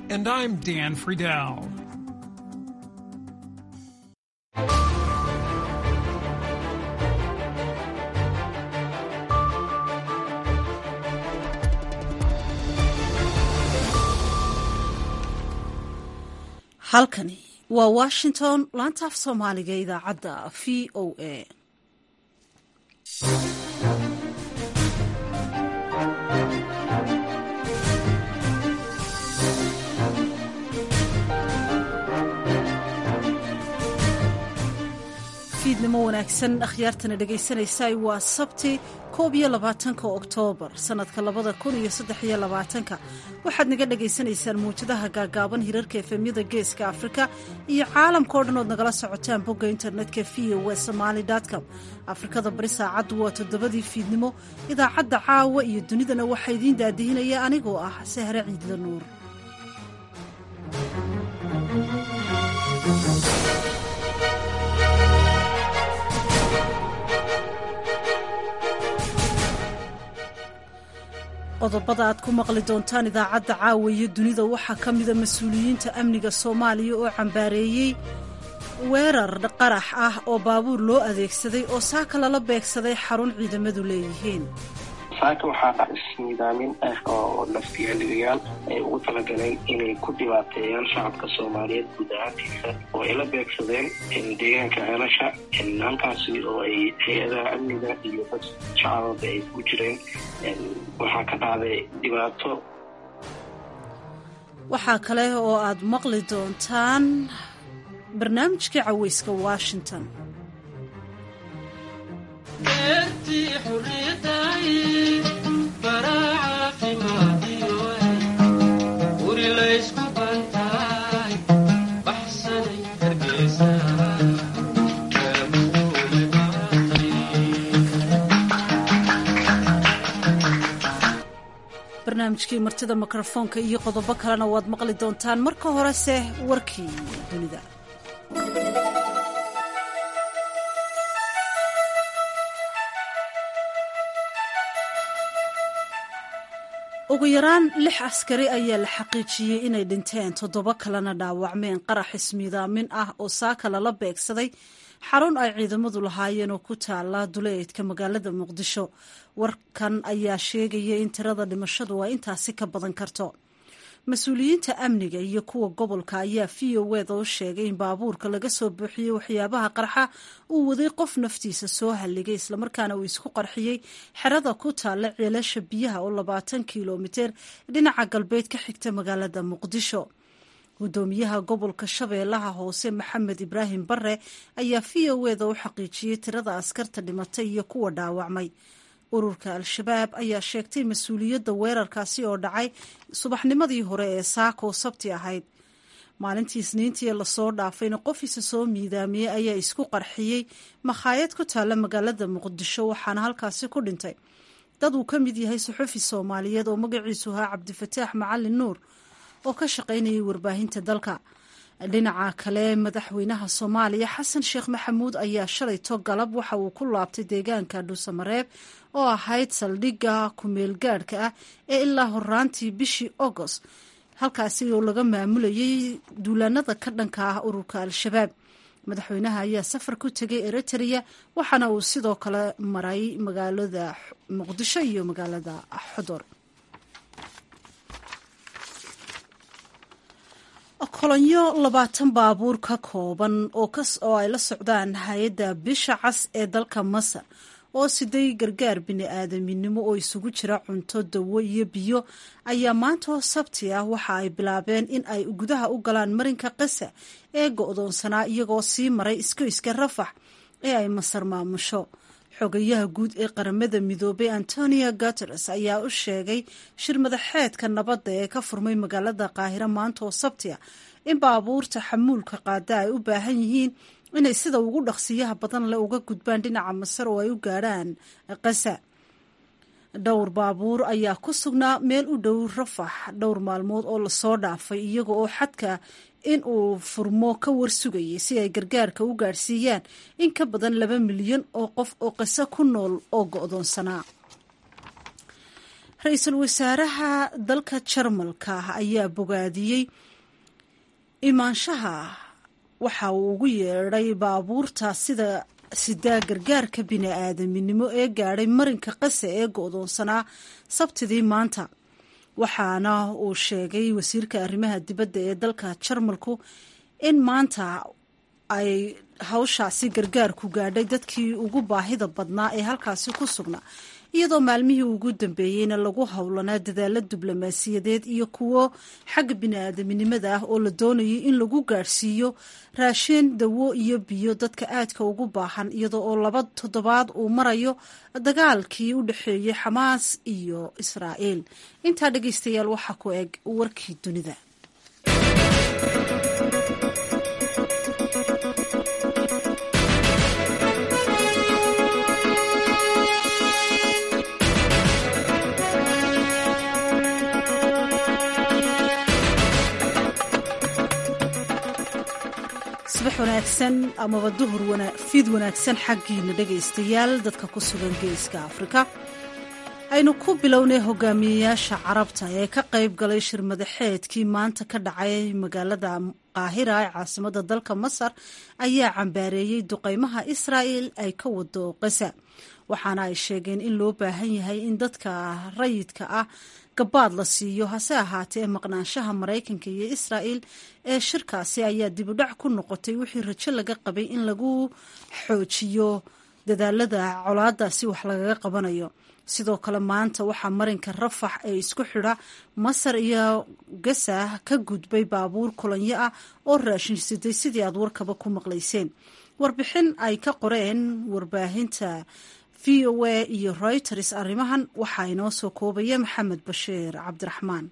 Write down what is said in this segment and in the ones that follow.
And I'm Dan Friedel. halkani waa washington laanta af soomaaliga ee idaacadda v o a fiidnimo wanaagsan akhyaartana dhegaysanaysaay waa sabti koob iyo labaatanka oktoobar sannadka labada kun iyo saddex iyo labaatanka waxaad naga dhagaysanaysaan muwjadaha gaagaaban hirarka efemyada geeska afrika iyo caalamkao dhan ood nagala socotaan bogga internetka v o w somaali com afrikada bari saacaddu waa toddobadii fiidnimo idaacadda caawa iyo dunidana waxaa idiin daadihinaya anigoo ah sahre ciidla nuur qodobada aad ku maqli doontaan idaacadda caawa iyo dunida waxaa ka mida mas-uuliyiinta amniga soomaaliya oo cambaareeyey weerar qarax ah oo baabuur loo adeegsaday oo saaka lala beegsaday xarun ciidamadu leeyihiin saaka waxaa isnidaamin ah oo naftiyaaligayaal ay ugu talagaleen inay ku dhibaateeyaan shacabka soomaaliyeed guud ahaantiisa oo ay la beegsadeen deegaanka ceelasha halkaasi oo ay hay-adaha amniga iyo dad shacababa ay ku jireen waxaa ka dhacday dhibaato waxaa kale oo aad maqli doontaan barnaamijka caweyska washington barnaamijkii martida mikrofoonka iyo qodobo kalena waad maqli doontaan marka horese warkii dunida ugu yaraan lix askari ayaa la xaqiijiyey inay dhinteen toddoba kalena dhaawacmeen qarax ismiidaamin ah oo saaka lala beegsaday xarun ay ciidamadu lahaayeen oo ku taala duleedka magaalada muqdisho warkan ayaa sheegaya in tirada dhimashadu ay intaasi ka badan karto mas-uuliyiinta amniga iyo kuwa gobolka ayaa v o weda u sheegay in baabuurka laga soo buuxiyey waxyaabaha qarxa uu waday qof naftiisa soo halligay islamarkaana uu isku qarxiyey xerada ku taalla ceelasha biyaha oo labaatan kilomiter dhinaca galbeed ka xigta magaalada muqdisho gudoomiyaha gobolka shabeellaha hoose maxamed ibraahim bare ayaa v o weda u xaqiijiyey tirada askarta dhimatay iyo kuwa dhaawacmay ururka al-shabaab ayaa sheegtay mas-uuliyadda weerarkaasi oo dhacay subaxnimadii hore ee saako sabti ahayd maalintii isniintii lasoo dhaafayna qofiisa soo miidaamiyey ayaa isku qarxiyey makhaayad ku taalla magaalada muqdisho waxaana halkaasi ku dhintay dad uu ka mid yahay suxufi soomaaliyeed oo magaciisu ahaa cabdifataax macalin nuur oo ka shaqaynayay warbaahinta dalka dhinaca kale madaxweynaha soomaaliya xasan sheekh maxamuud ayaa shalayto galab waxa uu ku laabtay deegaanka dhuusamareeb oo ahayd saldhigga ku-meelgaadhka ah ee ilaa horaantii bishii agost halkaasi oo laga maamulayay duulaanada ka dhanka ah ururka al-shabaab madaxweynaha ayaa safar ku tegay eritrea waxaana uu sidoo kale maray magaalada muqdisho iyo magaalada xodor kolonyo labaatan baabuur ka kooban oo ay la socdaan hay-adda bisha cas ee dalka masar oo siday gargaar bini-aadaminimo oo isugu jira cunto dawo iyo biyo ayaa maantoo sabti ah waxa ay bilaabeen in ay gudaha u galaan marinka qasa ee go-doonsanaa iyagoo sii maray iskoyska rafax ee ay masar maamusho xogayaha guud ee qaramada midoobay antonio guteres ayaa u sheegay shir madaxeedka nabadda ee ka furmay magaalada qaahiro maanta oo sabti ah in baabuurta xamuulka qaada ay u baahan yihiin inay sida ugu dhaqsiyaha badan le uga gudbaan dhinaca masar oo ay u gaadhaan qasa dhowr baabuur ayaa ku sugnaa meel u dhow rafax dhowr maalmood oo lasoo dhaafay iyaga oo xadka in uu furmo ka warsugayay si ay gargaarka u gaadhsiiyaan in ka badan laba milyan oo qof oo qiso ku nool oo go-doonsanaa ra-iisul wasaaraha dalka jarmalka ayaa bogaadiyey imaanshaha waxa uu ugu yeedhay baabuurta sida sidaa gargaarka bini-aadaminimo ee gaadhay marinka qase ee go-doonsanaa sabtidii maanta waxaana uu sheegay wasiirka arrimaha dibadda ee dalka jarmalku in maanta ay hawshaasi gargaarku gaadhay dadkii ugu baahida badnaa ee halkaasi ku sugnaa iyadoo maalmihii ugu dambeeyeyna lagu howlanaa dadaalo diblomaasiyadeed iyo kuwo xagga bini-aadaminimada ah oo la doonayay in lagu gaadhsiiyo raashin dawo iyo biyo dadka aadka ugu baahan iyadoo oo laba toddobaad uu marayo dagaalkii u dhexeeyey xamaas iyo israa'iil intaa dhegeystayaal waxaa ku eg warkii dunida subax wanaagsan amaba duhur fiid wanaagsan xaggiina dhegaystayaal dadka ku sugan geeska afrika aynu ku bilownay hogaamiyeyaasha carabta ee ka qayb galay shir madaxeedkii maanta ka dhacay magaalada qaahira ee caasimada dalka masar ayaa cambaareeyey duqeymaha israa'el ay ka wado qasa waxaana ay sheegeen in loo baahan yahay in dadka rayidka ah gabaad la siiyo hase ahaatee maqnaanshaha maraykanka iyo israa'el ee shirkaasi ayaa dibudhac ku noqotay wixii rajo laga qabay in lagu xoojiyo dadaalada colaadaasi wax lagaga qabanayo sidoo kale maanta waxaa marinka rafax ee isku xidha masar iyo gasa ka gudbay baabuur kulanyo ah oo raashin siday sidii aad warkaba ku maqlayseen warbixin ay ka qoreen warbaahinta v o a iyo reuters arrimahan waxaa inoo soo koobaya maxamed bashiir cabdiraxmaan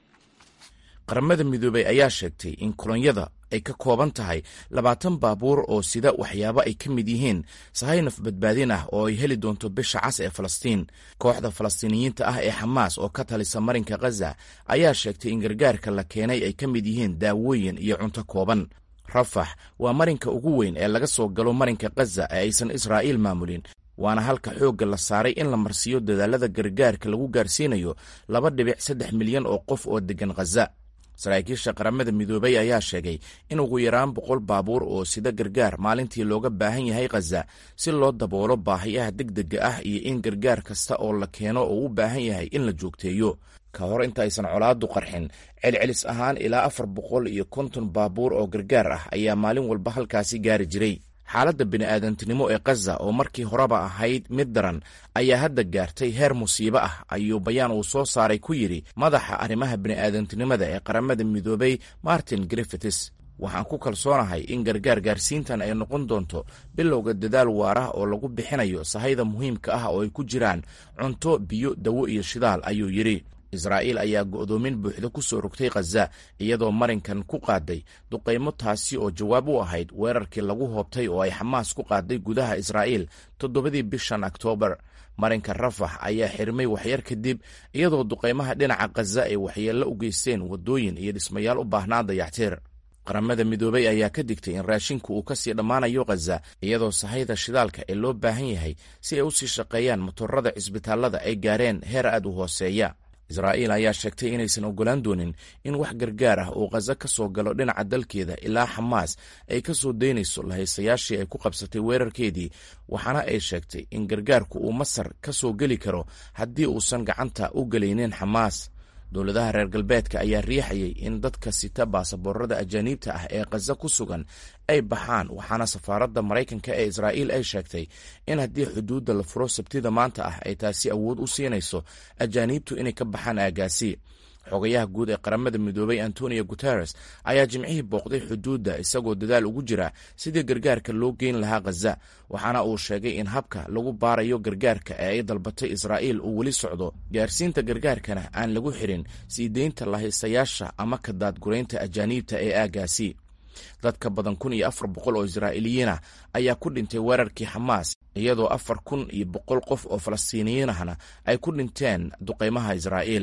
qaramada midoobey ayaa sheegtay in kulanyada ay ka kooban tahay labaatan baabuur oo sida waxyaabo ay ka mid yihiin sahaynaf badbaadin ah oo ay heli doonto bisha cas ee falastiin kooxda falastiiniyiinta ah ee xamaas oo ka talisa marinka khaza ayaa sheegtay in gargaarka la keenay ay ka mid yihiin daawooyin iyo cunto kooban rafax waa marinka ugu weyn ee laga soo galo marinka khaza ee aysan israa'iil maamulin waana halka xoogga la saaray in la marsiiyo dadaalada gargaarka lagu gaarsiinayo laba dhibic saddex milyan oo qof oo deggan khaza saraakiisha qaramada midoobey ayaa sheegay in ugu yaraan boqol baabuur oo sida gargaar maalintii looga baahan yahay khaza si loo daboolo baahiyaha degdega ah iyo in gargaar kasta oo la keeno oo u baahan yahay in la joogteeyo ka hor intaaysan colaadu qarxin celcelis ahaan ilaa afar boqol iyo konton baabuur oo gargaar ah ayaa maalin walba halkaasi gaari jiray xaaladda bini'aadantinimo ee khaza oo markii horeba ahayd mid daran ayaa hadda gaartay heer musiibo ah ayuu bayaan uu soo saaray ku yidhi madaxa arrimaha bini'aadantinimada ee qaramada midoobey martin griffiths waxaan ku kalsoonahay in gargaar gaarsiintan ay noqon doonto bilowga dadaal waarah oo lagu bixinayo sahayda muhiimka ah oo ay ku jiraan cunto biyo dawo iyo shidaal ayuu yidhi israa'iil ayaa go'doomin buuxda ku soo rogtay khaza iyadoo marinkan ku qaaday duqaymo taasi oo jawaab u ahayd weerarkii lagu hoobtay oo ay xamaas ku qaaday gudaha israa'iil toddobadii bishan oktoobar marinka rafax ayaa xirmay waxyar kadib iyadoo duqaymaha dhinaca khaza ay waxyeello u geysteen waddooyin iyo dhismayaal u baahnaa dayactiir qaramada midoobey ayaa ka digtay in raashinku uu kasii dhammaanayo khaza iyadoo sahayda shidaalka ee loo baahan yahay si ay u sii shaqeeyaan motorada cisbitaallada ay gaareen heer aad u hooseeya israa'iil ayaa sheegtay inaysan oggolaan doonin in wax gargaar ah uu khaza ka soo galo dhinaca dalkeeda ilaa xamaas ay ka soo daynayso lahaysayaashii ay ku qabsatay weerarkeedii waxaana ay sheegtay in gargaarku uu masar ka soo geli karo haddii uusan gacanta u gelaynin xamaas dowladaha reer galbeedka ayaa riixayay in dadka sita baasaboorada ajaaniibta ah ee khaza ku sugan ay baxaan waxaana safaaradda maraykanka ee israa'iil ay sheegtay in haddii xuduudda la furo sabtida maanta ah ay taasi awood u siinayso ajaaniibtu inay ka baxaan aagaasi xogayaha guud ee qaramada midoobay antonio guteres ayaa jimcihii booqday xuduudda isagoo dadaal ugu jira sidii gargaarka loo geyn lahaa khaza waxaana uu sheegay in habka lagu baarayo gargaarka ee ay dalbatay israa'iil uu weli socdo gaarsiinta gargaarkana aan lagu xirin sii deynta lahaysayaasha ama ka daadguraynta ajaaniibta ee aagaasi dad ka badan kun iyo afar boqol oo israa'iiliyiin ah ayaa ku dhintay weerarkii xamaas iyadoo afar kun iyo boqol qof oo falastiiniyiin ahna ay ku dhinteen duqaymaha israa'iil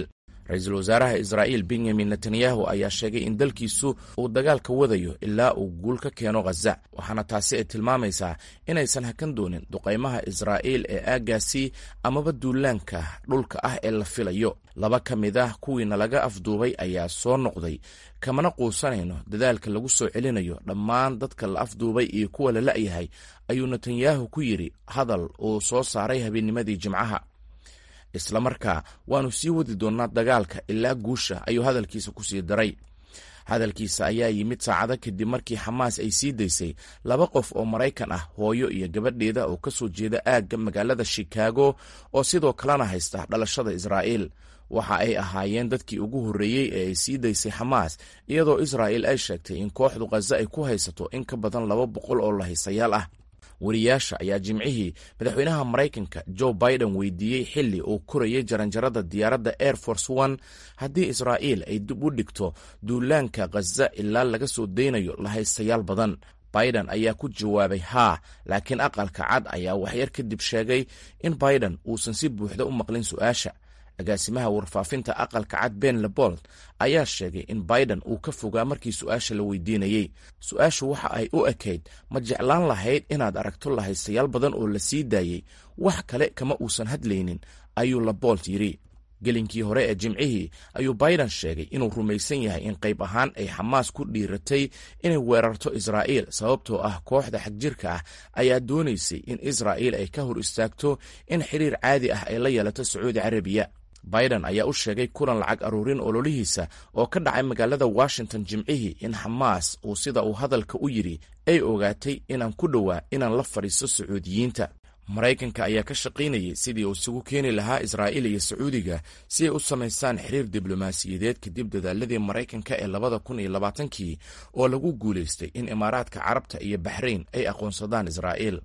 ra-iisul wasaaraha israa'iil benyamin netanyahu ayaa sheegay in dalkiisu uu dagaalka wadayo ilaa uu guul ka keeno khaza waxaana taasi ay tilmaamaysaa inaysan hakan doonin duqaymaha israa'iil ee aaggaasi amaba duulaanka dhulka ah ee la filayo laba ka mid ah kuwiina laga afduubay ayaa soo noqday kamana quusanayno dadaalka lagu soo celinayo dhammaan dadka la afduubay iyo kuwa la la'yahay ayuu netanyahu ku yidhi hadal uu soo saaray habeennimadii jimcaha islamarkaa waannu sii wadi doonnaa dagaalka ilaa guusha ayuu hadalkiisa ku sii daray hadalkiisa ayaa yimid saacado kadib markii xamaas ay sii daysay laba qof oo maraykan ah hooyo iyo gabadheeda oo ka soo jeeda aagga magaalada shikaago oo sidoo kalena haysta dhalashada israa'iil waxa ay ahaayeen dadkii ugu horreeyey ee ay sii daysay xamaas iyadoo israa'iil ay sheegtay in kooxdu khaza ay ku haysato in ka badan laba boqol oo lahaysayaal ah wariyaasha ayaa jimcihii madaxweynaha maraykanka joe biden weydiiyey xilli uu korayay jaranjarada diyaaradda air force one haddii israa'iil ay dib u dhigto duulaanka khaza ilaa laga soo daynayo lahaystayaal badan biden ayaa ku jawaabay haa laakiin aqalka cad ayaa waxyar kadib sheegay in biden uusan si buuxda u maqlin su-aasha agaasimaha warfaafinta aqalka cad ben lebold ayaa sheegay in biden uu ka fogaa markii su-aasha la weydiinayey su-aashu waxa ay u ekayd ma jeclaan lahayd inaad aragto lahaystayaal badan oo la sii daayey wax kale kama uusan hadlaynin ayuu lebold yidhi gelinkii hore ee jimcihii ayuu biden sheegay inuu rumaysan yahay in qayb ahaan ay xamaas ku dhiiratay inay weerarto israa'iil sababtoo ah kooxda xagjirka ah ayaa doonaysay in israa'iil ay ka hor istaagto in xiriir caadi ah ay la yeelato sacuudi carabiya biden ayaa u sheegay kulan lacag aruurin ololihiisa oo ka dhacay magaalada washington jimcihii in xamaas uu sida uu hadalka u yidhi ay ogaatay inaan ku dhowaa inaan la fadhiisto sacuudiyiinta maraykanka ayaa ka shaqaynayay sidii uu isugu keeni lahaa israa'iil iyo sacuudiga si ay u samaystaan xiriir diblomaasiyadeed kadib dadaaladii maraykanka ee labada kun iyo labaatankii oo lagu guulaystay in imaaraadka carabta iyo baxrayn ay aqoonsadaan israa'iil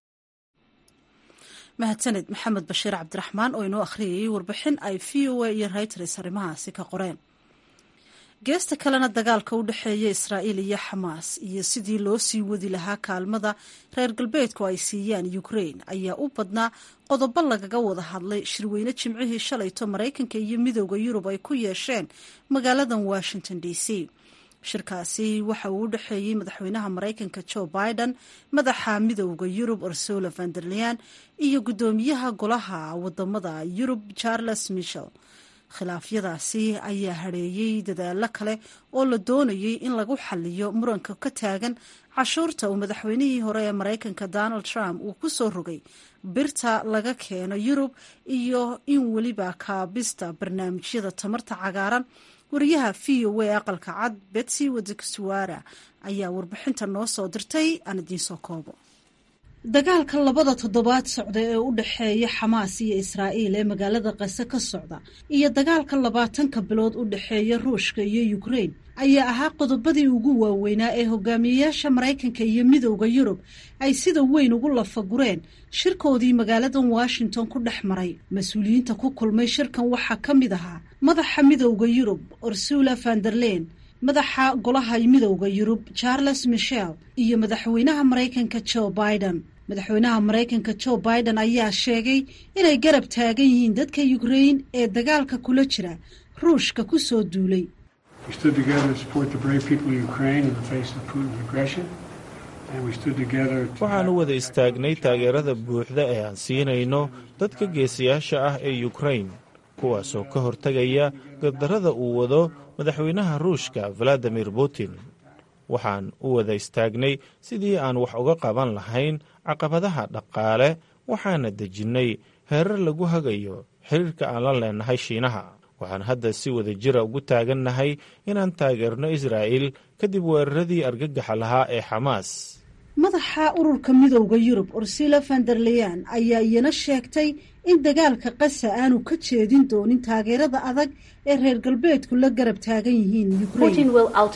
mahadsaned maxamed bashiir cabdiraxmaan oo inoo akhriyayay warbixin ay v o a iyo reuters arrimahaasi ka qoreen geesta kalena dagaalka u dhexeeya israa'iil iyo xamaas iyo sidii loo sii wadi lahaa kaalmada reer galbeedku ay siiyaan ukrain ayaa u badnaa qodobo lagaga wada hadlay shirweyne jimcihii shalayto maraykanka iyo midooda yurub ay ku yeesheen magaaladan washington d c shirkaasi waxa uu u dhexeeyey madaxweynaha maraykanka joe biden madaxa midooda yurub ursula vanderlean iyo guddoomiyaha golaha wadamada yurub charles michel khilaafyadaasi ayaa hadheeyey dadaalo kale oo la doonayay in lagu xaliyo muranka ka taagan cashuurta uu madaxweynihii hore ee maraykanka donald trump uu ku soo rogay birta laga keeno yurub iyo in weliba kaabista barnaamijyada tamarta cagaaran wariyaha v o a aqalka cad betsy wadeksuwara ayaa warbixinta noo soo dirtay aan idiinsoo koobo dagaalka labada toddobaad socda ee u dhexeeya xamaas iyo israa'iil ee magaalada kase ka socda iyo dagaalka labaatanka bilood u dhexeeya ruushka iyo ukrain ayaa ahaa qodobadii ugu waaweynaa ee hogaamiyeyaasha maraykanka iyo midowda yurub ay sida weyn ugu lafagureen shirkoodii magaaladan washington ku dhex maray mas-uuliyiinta ku kulmay shirkan waxaa ka mid ahaa madaxa midowda yurub ursula vanderlen madaxa golaha midowda yurub charles michel iyo madaxweynaha maraykanka joe biden madaxweynaha maraykanka joe biden ayaa sheegay inay garab taagan yihiin dadka ukrain ee dagaalka kula jira ruushka ku soo duulay waxaan u wada istaagnay taageerada buuxda ee aan siinayno dadka geesiyaasha ah ee ukrain kuwaasoo ka hortegaya gardarrada uu wado madaxweynaha ruushka valadimir putin waxaan u wada istaagnay sidii aan wax uga qaban lahayn caqabadaha dhaqaale waxaana dejinnay heerar lagu hagayo xiriirka aan la leenahay shiinaha waxaan hadda si wada jira ugu taagannahay inaan taageerno israa'iil kadib weeraradii argagaxa lahaa ee xamaas madaxa ururka midowda yurub ursula vanderleyan ayaa iyana sheegtay in dagaalka qasa aanu ka jeedin doonin taageerada adag ee reer galbeedku la garab taagan yihiin ukrain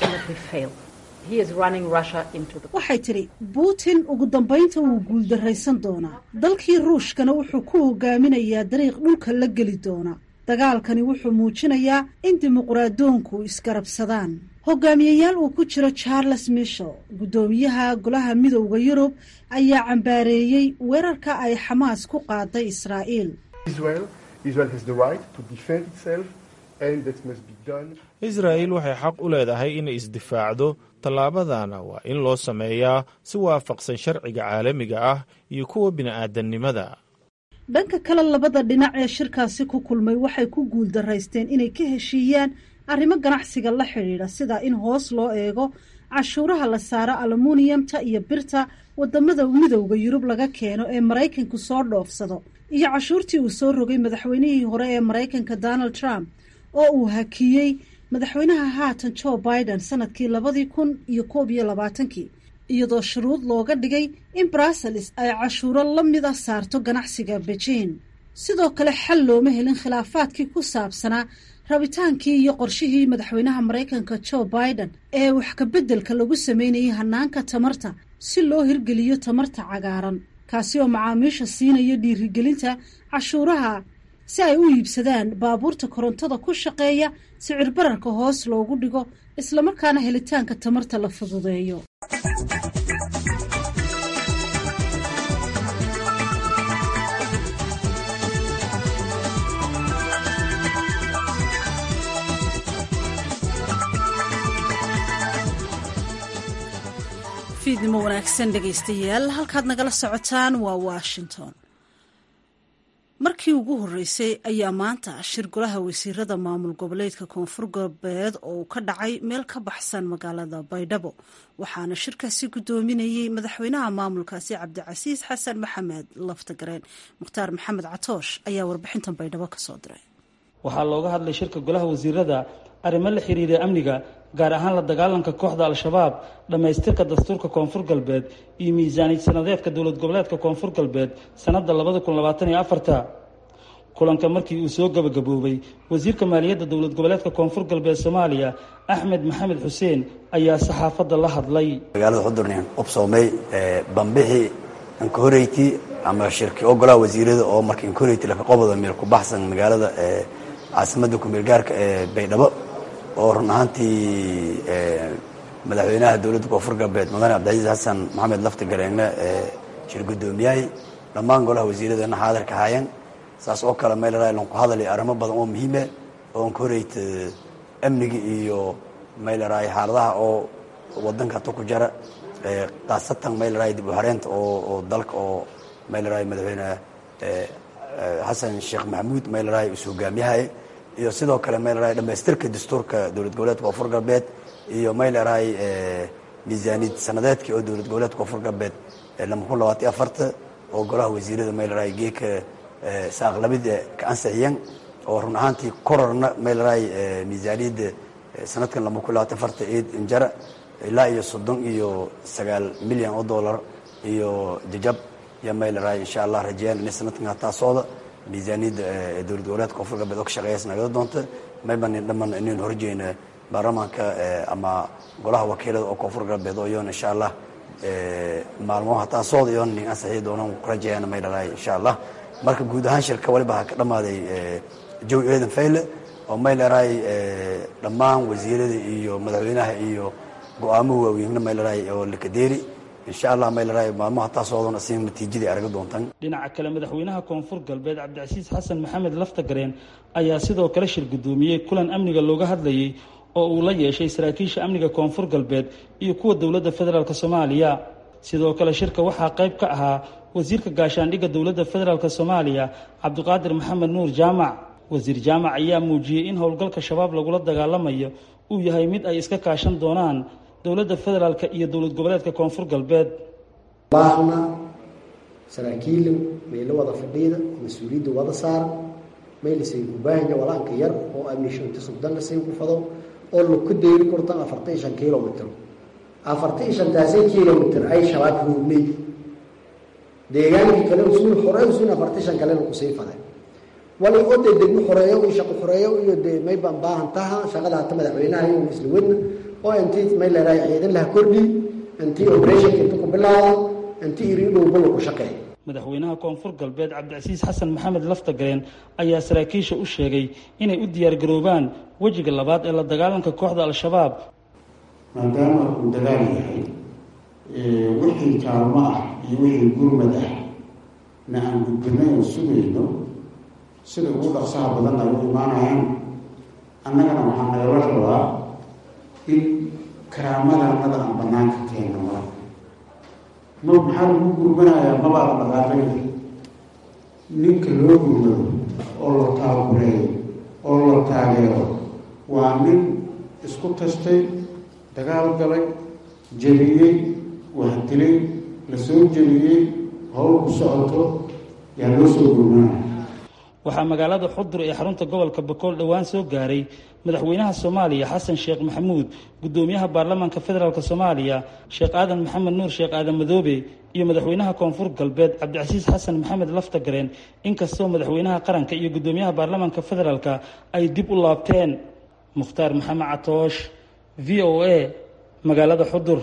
waxay tidhi putin ugu dambaynta wuu guuldarraysan doonaa dalkii ruushkana wuxuu ku hogaaminayaa dariiq dhulka la geli doona dagaalkani wuxuu muujinayaa in dimuqraadoonku isgarabsadaan hogaamiyeyaal uu ku jiro charles michel guddoomiyaha golaha midowda yurub ayaa cambaareeyey weerarka ay xamaas ku qaaday israa'iil israa'il waxay xaq u leedahay inay isdifaacdo tallaabadana waa in loo sameeyaa si waafaqsan sharciga caalamiga ah iyo kuwa bini'aadannimada dhanka kale labada dhinac ee shirkaasi ku kulmay waxay ku guuldaraysteen inay ka heshiiyaan arrimo ganacsiga la xidhiidha sida in hoos loo eego cashuuraha la saaro alumuniyamta iyo birta wadamada midowda yurub laga keeno ee maraykanku soo dhoofsado iyo cashuurtii uu soo rogay madaxweynihii hore ee maraykanka donald trump oo uu hakiyey madaxweynaha haatan joe biden sanadkii labadii kun iyo koob iyo labaatankii iyadoo shuruud looga dhigay in brussels ay cashuuro la mida saarto ganacsiga beijing sidoo kale xal looma helin khilaafaadkii ku saabsanaa rabitaankii iyo qorshihii madaxweynaha maraykanka joe biden ee wax kabeddelka lagu sameynayay hanaanka tamarta si loo hirgeliyo tamarta cagaaran kaasi oo macaamiisha siinaya dhiirigelinta cashuuraha si ay u iibsadaan baabuurta korontada ku shaqeeya sicir bararka hoos loogu dhigo islamarkaana helitaanka tamarta la fududeeyo fiidnimo wanaagsan dhegaystayaal halkaad nagala socotaan waa washington markii ugu horreysay ayaa maanta shir golaha wasiirada maamul goboleedka koonfur galbeed oo ka dhacay meel ka baxsan magaalada baydhabo waxaana shirkaasi guddoominayey madaxweynaha maamulkaasi cabdicasiis xasan maxamed laftagareen mukhtaar maxamed catoosh ayaa warbixintan baydhabo kasoo diray waxaa looga hadlay shirka golaha wasiirada arrimo la xiriira amniga gaar ahaan la dagaalanka kooxda al-shabaab dhammaystirka dastuurka koonfur galbeed iyo miisaaniyad sanadeedka dowlad goboleedka koonfur galbeed sanadda labada kun labaatan iyo afarta kulanka markii uu soo gabagaboobay wasiirka maaliyadda dowlad goboleedka koonfur galbeed soomaaliya axmed maxamed xuseen ayaa saxaafadda la hadlay magaalada xudurnin ubsoomey bambixi ankahoreyti ama shirki oo golaha wasiirada oo marka ankahoreyti lafaqobada meel ku baxsan magaalada caasimadda kumeelgaarka ee baydhabo oo run ahaantii madaxweynaha dowladda koonfur galbeed mudane cabdicasiis xasan maxamed lafti gareengne shir guddoomiyahay dhammaan golaha wasiiradana xaadirka haayeen saas oo kale mayleraa ku hadalay arrimo badan oo muhiime oo an ka horeyta amniga iyo mayleraa xaaladaha oo wadanka hata ku jara khaasatan mayleraa dib u hareenta oo dalka oo mayleraa madaxweyne xasan sheekh maxamuud mayleraa is hogaamiyahay iyo sidoo kale mayleraa dhamaystirka dastuurka dowlad goboleedka koonfur galbeed iyo mayleraa miisaaniyad sanadeedkii oo dowlad goboleedka koonfur galbeed lama kun labaatan afarta oo golaha wasiirada mayleraa geeka saaqlabida ka ansixiyeen oo run ahaantii kororna mayleraa miisaaniyadda sanadkan lama kun labaatan afarta eed injara ilaa iyo soddon iyo sagaal milyan oo dollar iyo jajab iyo mayleraa insha allah rajeyaan inay sanadkan hataa socda miisaaniyadda dowlad goboleedka koonfur galbeed oo ka shaqeeyaas nagala doonta maybanin dhamman inaynu horjeyna baarlamaanka ama golaha wakiilada oo koonfur galbeed oo iyoona insha allah maalmo hataa socda iyoona nin ansixii doonaan ku rajeyaan mayleraa insha allah marka guud ahaan shirka waliba ha ka dhammaaday jawi eedan fayle oo mayleraa dhammaan wasiirada iyo madaxweynaha iyo go-aamuhu waaweynna mayleraa oo lakadeeri insha allah mayleraa maalmo hataa socdoon asiga natiijadii araga doontaan dhinaca kale madaxweynaha koonfur galbeed cabdicasiis xasan maxamed laftagareen ayaa sidoo kale shir guddoomiyey kulan amniga looga hadlayey oo uu la yeeshay saraakiisha amniga koonfur galbeed iyo kuwa dowladda federaalk soomaaliya sidoo kale shirka waxaa qayb ka ahaa wasiirka gaashaandhigga dowladda federaalk soomaaliya cabdiqaadir maxamed nuur jaamac wasiir jaamac ayaa muujiyey in howlgalka shabaab lagula dagaalamayo uu yahay mid ay iska kaashan doonaan dowladda federaalk iyo dowlad goboleedka koonfur galbeed baahna saraakiila mayla wada fadhiida mas-uuliyadda wada saara maylasayn ku baahanya walaanka yar oo amnishanti subdanlasayn ku fado oo laku dayri kortan afartan iyo shan kilomitr afartan iyo shantaasi kilomitr ay shabaab ruugnay deegaankii kale usuul hore usuul afartan shan kalena kusii faday wali oo dee degmo xoreeyo iyo shaqo xoreeyo iyo dee may baan baahan taha shaqada hata madaxweynaha iyo isla wadna oo intii may leedahay ciidan laha kordhi intii operationka inta ku bilaada intii iri dhowba lagu shaqeey madaxweynaha koonfur galbeed cabdicasiis xasan maxamed laftagareen ayaa saraakiisha u sheegay inay u diyaargaroobaan wejiga labaad ee la dagaalanka kooxda al-shabaab maadaama uu dagaal yahay wixii kaalmo ah iyo wixii gurmad ah na aan gudbinay oo sugayno sida ugu dhaqsaha badan ay u imaanayaan annagana waxaa nagala rabaa in karaamadanada aan banaanka keeno marka ma maxaa lagu gurmanayaa mabaa la dhaqaaqay ninka loo gurmado oo la taabureeyo oo la taageero waa nin isku tastay dagaal galay jebiyey wax dilay la soo jebiyey howl ku socoto yaa loo soo gurmanaya waxaa magaalada xudur ee xarunta gobolka bakool dhowaan soo gaaray madaxweynaha soomaaliya xasan sheekh maxamuud gudoomiyaha baarlamaanka federaalk soomaaliya sheekh aadan maxamed nuur sheekh aadan madoobe iyo madaxweynaha koonfur galbeed cabdicasiis xasan maxamed laftagareen inkastoo madaxweynaha qaranka iyo gudoomiyaha baarlamaanka federaalk ay dib u laabteen mukhtaar maxamed catoosh v o a magaalada xudur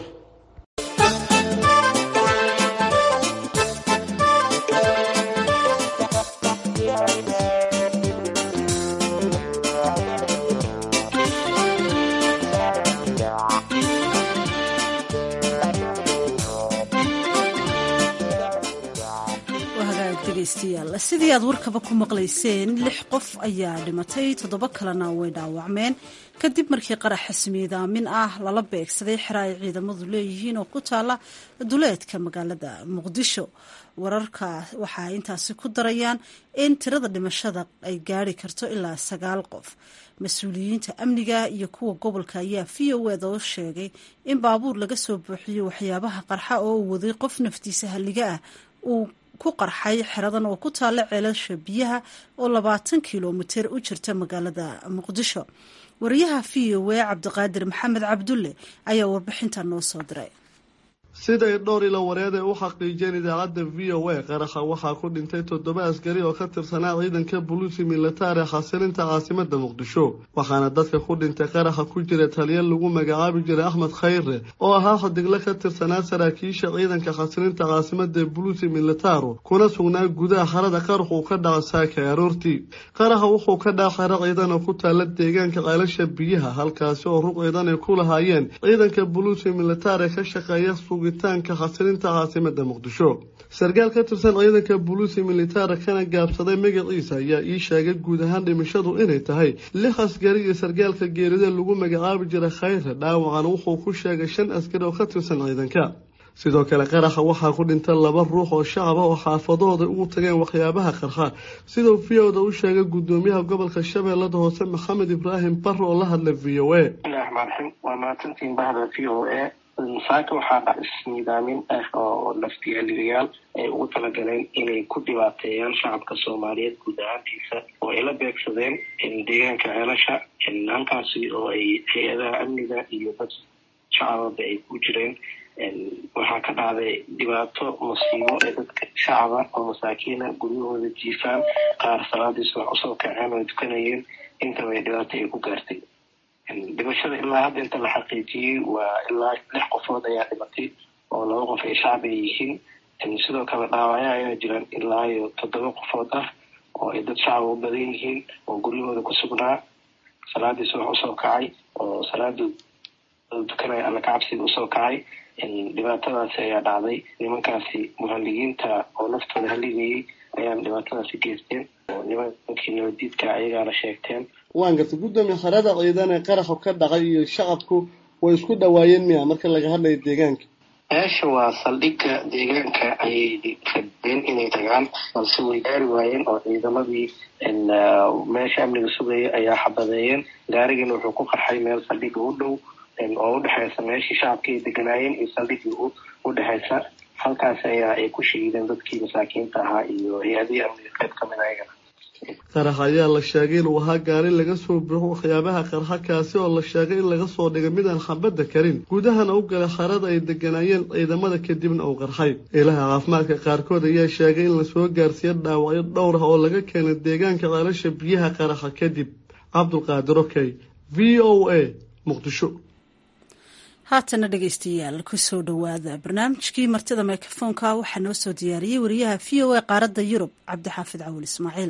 sidii aad warkaba ku maqlayseen lix qof ayaa dhimatay toddoba kalena way dhaawacmeen kadib markii qarax xismiidaamin ah lala beegsaday xera ay ciidamadu leeyihiin oo ku taala duleedka magaalada muqdisho wararka waxaa intaasi ku darayaan in tirada dhimashada ay gaari karto ilaa sagaal qof mas-uuliyiinta amniga iyo kuwa gobolka ayaa v o eda oo sheegay in baabuur laga soo buuxiyey waxyaabaha qarxa oo uu waday qof naftiisa halliga ah uu ku qarxay xeradan oo ku taalla ceelasha biyaha oo labaatan kilomitir u jirta magaalada muqdisho wariyaha v o a cabdiqaadir maxamed cabdulle ayaa warbixinta noo soo diray siday dhowr ilo wareed ay u xaqiijiyeen idaacadda v o a qaraxa waxaa ku dhintay toddoba askari oo ka tirsanaa ciidanka buluusi militaar ee xasilinta caasimada muqdisho waxaana dadka ku dhintay qaraxa ku jira taliya lagu magacaabi jiray axmed khayre oo ahaa xadigle ka tirsanaa saraakiisha ciidanka xasilinta caasimada ee buluusi militaaru kuna sugnaa gudaha xarada qaraxuu ka dhaca saaka aroortii qaraxa wuxuu ka dhaca xero ciidan oo ku taala deegaanka ceelasha biyaha halkaasi oo rug ciidan ay ku lahaayeen ciidanka buluusi militaar ee ka shaqeeya sugitaanka xasilinta caasimada muqdisho sarkaal ka tirsan ciidanka buluusi militaara kana gaabsaday magaciisa ayaa ii sheegay guud ahaan dhimashadu inay tahay lix askari iyo sarkaalka geerida lagu magacaabi jiray khayre dhaawacan wuxuu ku sheegay shan askari oo ka tirsan ciidanka sidoo kale qaraxa waxaa ku dhinta laba ruux oo shacab ah oo xaafadahooda ugu tageen waxyaabaha qarxa siduu v oda u sheegay gudoomiyaha gobolka shabeellada hoose maxamed ibraahim barre oo la hadlay v o a bismillahirahmaaniraxiim waa mahadsantiin bahda v o a saaka waxaa dhac isniidaamin ah oo naftiyaaligayaal ay ugu talagaleen inay ku dhibaateeyaan shacabka soomaaliyeed guud ahaantiisa oo ay la beegsadeen deegaanka ceelasha halkaasi oo ay hay-adaha amniga iyo dad shacababa ay ku jireen waxaa ka dhacday dhibaato musiibo ee dadka shacaba oo masaakiina guryahooda jiifaan qaar salaadiis wax usoo kaceen oo ay tukanayeen intaba ay dhibaato ay ku gaartay dhimashada ilaa hadda inta la xaqiijiyey waa ilaa lix qofood ayaa dhimatay oo laba qof ay shacbi ay yihiin sidoo kale dhaawacyo ayaa jiraan ilaa iyo toddoba qofood ah oo ay dad shacaba u badan yihiin oo guryahooda ku sugnaa salaadiis wax usoo kacay oo salaada tukanaya alla kacabsiga usoo kacay dhibaatadaasi ayaa dhacday nimankaasi muhaligiinta oo naftooda haligayay ayaan dhibaatadaasi geysteen oo nimankii nabadiidka ayagaana sheegteen waan gartay guddoomiye xerada ciidan ee qaraxu ka dhacay iyo shacabku way isku dhawaayeen miya marka laga hadlayo deegaanka meesha waa saldhigga deegaanka ayay rabeen inay tagaan balse way gaari waayeen oo ciidamadii meesha amniga sugaya ayaa xabadeeyeen gaarigana wuxuu ku qarxay meel saldhigga u dhow oo udhexeysa meeshii shacabka ay deganaayeen iyo saldhiggii udhexeysa halkaas ayaa ay ku shahiideen dadkii masaakiinta ahaa iyo hay-adihii amniga qayb kamid ayagana qarax ayaa la sheegay inuu ahaa gaari laga soo buuxo waxyaabaha qarxa kaasi oo la sheegay in laga soo dhigay midaan xabadda karin gudahana u galay xarada ay deganaayeen ciidamada kadibna uu qarxay ilaha caafimaadka qaarkood ayaa sheegay in lasoo gaarsiiyo dhaawacyo dhowr ah oo laga keenay deegaanka ceelasha biyaha qaraxa kadib cabdulqaadir okey v o a muqdisho haatana dhegeystayaal kusoo dhowaada barnaamijkii martida mikrofoonka waxaa noo soo diyaariyey wariyaha v o a qaaradda yurub cabdixaafid cawil ismaaciil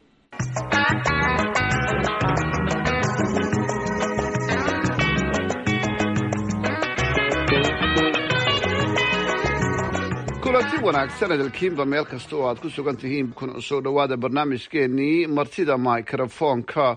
kulanti wanaagsan edalkiinba meel kasta oo aad ku sugan tihiin kuna soo dhowaada barnaamijkeenii martida mikrofoonka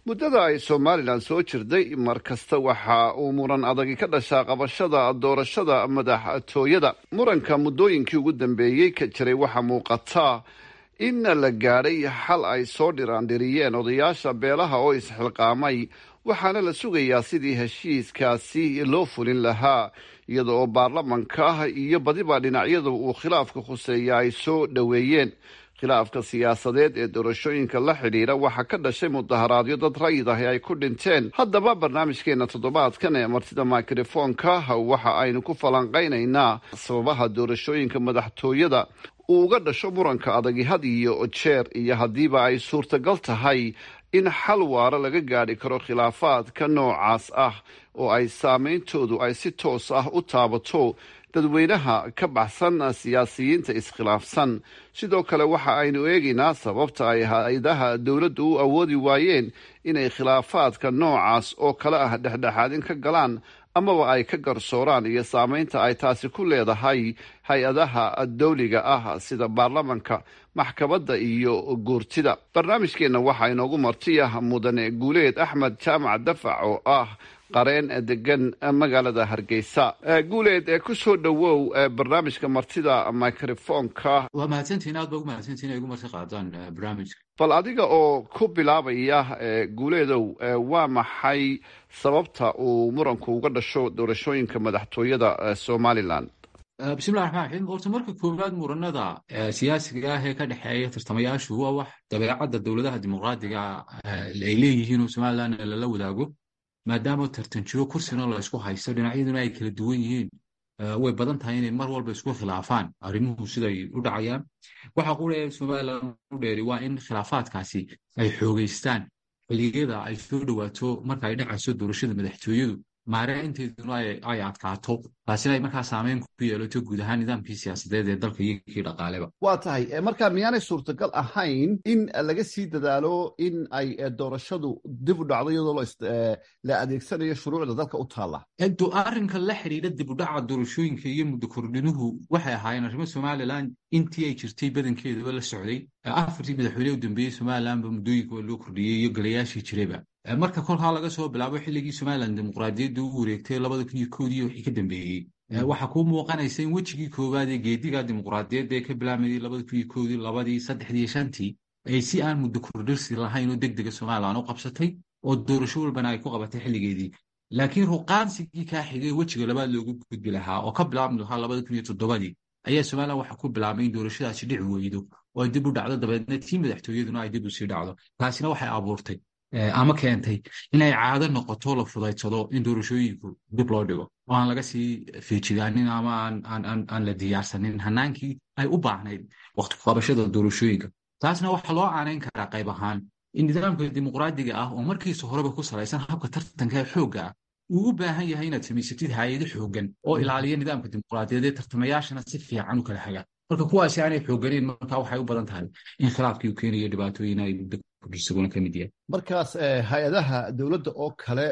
muddada ay somalilan soo jirday mar kasta waxa uu muran adagi ka dhashaa qabashada doorashada madaxtooyada muranka muddooyinkii ugu dambeeyey ka jiray waxaa muuqata in la gaadhay xal ay soo dhiraandhiriyeen odayaasha beelaha oo isxilqaamay waxaana la sugayaa sidii heshiiskaasi loo fulin lahaa iyada oo baarlamanka iyo badiba dhinacyadu uu khilaafka khuseeya ay soo dhoweeyeen khilaafka siyaasadeed ee doorashooyinka la xidhiidha waxaa ka dhashay mudaharaadyo dad rayid ahi ay ku dhinteen haddaba barnaamijkeena toddobaadkan ee martida mikrofoonka waxa aynu ku falanqaynaynaa sababaha doorashooyinka madaxtooyada uu uga dhasho muranka adagi had iyo jeer iyo haddiiba ay suurtagal tahay in xal waara laga gaadhi karo khilaafaadka noocaas ah oo ay saameyntoodu ay si toos ah u taabato dadweynaha ka baxsan siyaasiyiinta iskhilaafsan sidoo kale waxa aynu eegaynaa sababta ay hay-adaha dowladdu u awoodi waayeen inay khilaafaadka noocaas oo kale ah dhexdhexaadin ka galaan amaba ay ka garsooraan iyo saameynta ay taasi ku leedahay hay-adaha dawliga ah sida baarlamanka maxkamadda iyo guurtida barnaamijkeenna waxaa inoogu martiya mudane guuleed axmed jaamac dafac oo ah qareen degan magaalada hargeysa guuleed ee ku soo dhowow barnaamijka martida microfonka waa mahadsantihin aad ba ugu mahadsantihin ay ugu marti qaadaan barnaamijka bal adiga oo ku bilaabaya guuleedow waa maxay sababta uu muranku uga dhasho doorashooyinka madaxtooyada somalilan bismillahi raxmaan raxiim horta marka koowaad muranada siyaasiga ah ee ka dhexeeya tartamayaashu waa wax dabeecadda dowladaha dimuqraadiga ay leeyihiin oo somalilan lala wadaago maadaama tartan jiro kursina la isku haysto dhinacyaduna ay kala duwan yihiin way badan tahay inay mar walba isku khilaafaan arrimuhu siday u dhacayaan waxa qura somalilan u dheeri waa in khilaafaadkaasi ay xoogeystaan xilliyada ay soo dhowaato marka ay dhacayso doorashada madaxtooyadu maareynteeduna ay adkaato taasina ay markaa saameyn ku yeelato guud ahaan nidaamkii siyaasadeed ee dalka iyo kii dhaqaaleba waa tahay marka miyaanay suurtagal ahayn in laga sii dadaalo in ay doorashadu dib u dhacdo iyadoo la adeegsanayo shuruucda dalka u taalla arrinka la xidhiidha dib u dhaca doorashooyinka iyo muddo kordhinuhu waxay ahaayeen arrimo somalilan intii ay jirtay badankeedaba la socday afartii madaxweyne u dambeeyey somalilanba muddooyinka waa loo kordhiyey iyo golayaashii jirayba marka kolkaa laga soo bilaabo xilligii somalilan dimuqraadiyadda u wareegtay labada kun iyo koodii wixii ka dambeeyey waxaa kuu muuqanaysa in wejigii koowaad ee geediga dimuqraadiyadda ee ka bilaabmayay labada kun iyo koodii labadii saddexdii shantii ay si aan muddo kordhirsi lahayn oo deg dega somalilan u qabsatay oo doorasho walbana ay ku qabatay xilligeedii laakiin ruqaansigii kaa xigay wejiga labaad loogu gudbi lahaa oo ka bilaabmi lahaa labada kun iyo toddobadii ayaa somalilan waxaa ku bilaabmay in doorashadaasi dhici weydo oo ay dib u dhacdo dabeedna tii madaxtooyaduna ay dib u sii dhacdo taasina waxay abuurtay ama keentay inay caado noqoto la fudaydsado in doorashooyinku dib loo dhigo oo aan laga sii feejigaanin ama aan la diyaarsanin hanaankii ay u baahnayd waqti kuqabashada doorashooyinka taasna waxaa loo caanayn karaa qayb ahaan in nidaamka dimuqraadiga ah oo markiisa horeba ku salaysan habka tartanka ee xoogga ah uu u baahan yahay inaad samaysatid hay-ado xooggan oo ilaaliya nidaamka dimuqraadiyaed ee tartamayaashana si fiican u kala hagaan marka kuwaasi aanay xoogganeyn marka waxay u badan tahay in khilaafkii uu keenayo dhibaatooyin ay muddo kordhisaguna ka mid yahay markaas hay-adaha dowladda oo kale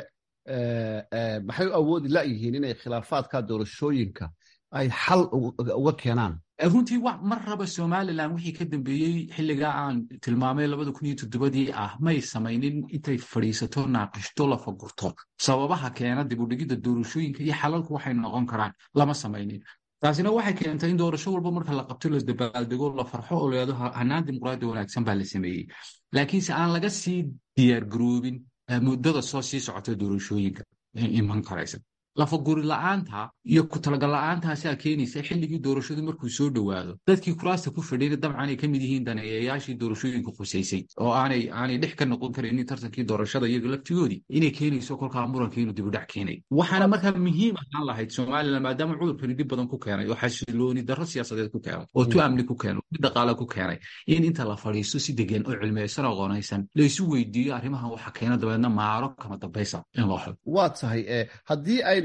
maxay u awoodi layihiin inay khilaafaadka doorashooyinka ay xal uga keenaan runtii mar raba somalilan wixii ka dambeeyey xilligaa aan tilmaamay labada kun iyo toddobadii ah may samaynin intay fadhiisato naaqishto la fagurto sababaha keena dib u dhigidda doorashooyinka iyo xalalku waxay noqon karaan lama samaynin taasina waxay keentay in doorasho walba marka la qabto la dabaaldego la farxo oo leedo hanaan dimuqraadi wanaagsan baa la sameeyey laakiinse aan laga sii diyaargaroobin muddada soo sii socota doorashooyinka iman karaysa lafaguri la-aanta iyo ku talagal la-aantaasaa keenaysa xilligii doorashadu markuu soo dhowaado dadkii kuraasta ku fadhiyna dabcan ay ka mid yihiin daneeyayaashii doorashooyinka khusaysay oo aanay aanay dhex ka noqon karaynin tartankii doorashada iyaga laftigoodii inay keenayso kolkaa muranka inuu dibudhac keenay waxaana markaa muhiim ahaan lahayd somalilan maadaama cudurkani dhib badan ku keenay oo xasilooni darro siyaasadeed ku keenay oo tu amni ku keenay mid dhaqaale ku keenay in inta la fadhiisto si degan oo cilmiyeysan oo qoonaysan laysu weydiiyo arrimahan waxa keena dabeedna maaro kama dambaysa in loo xado waa tahay haddii aynu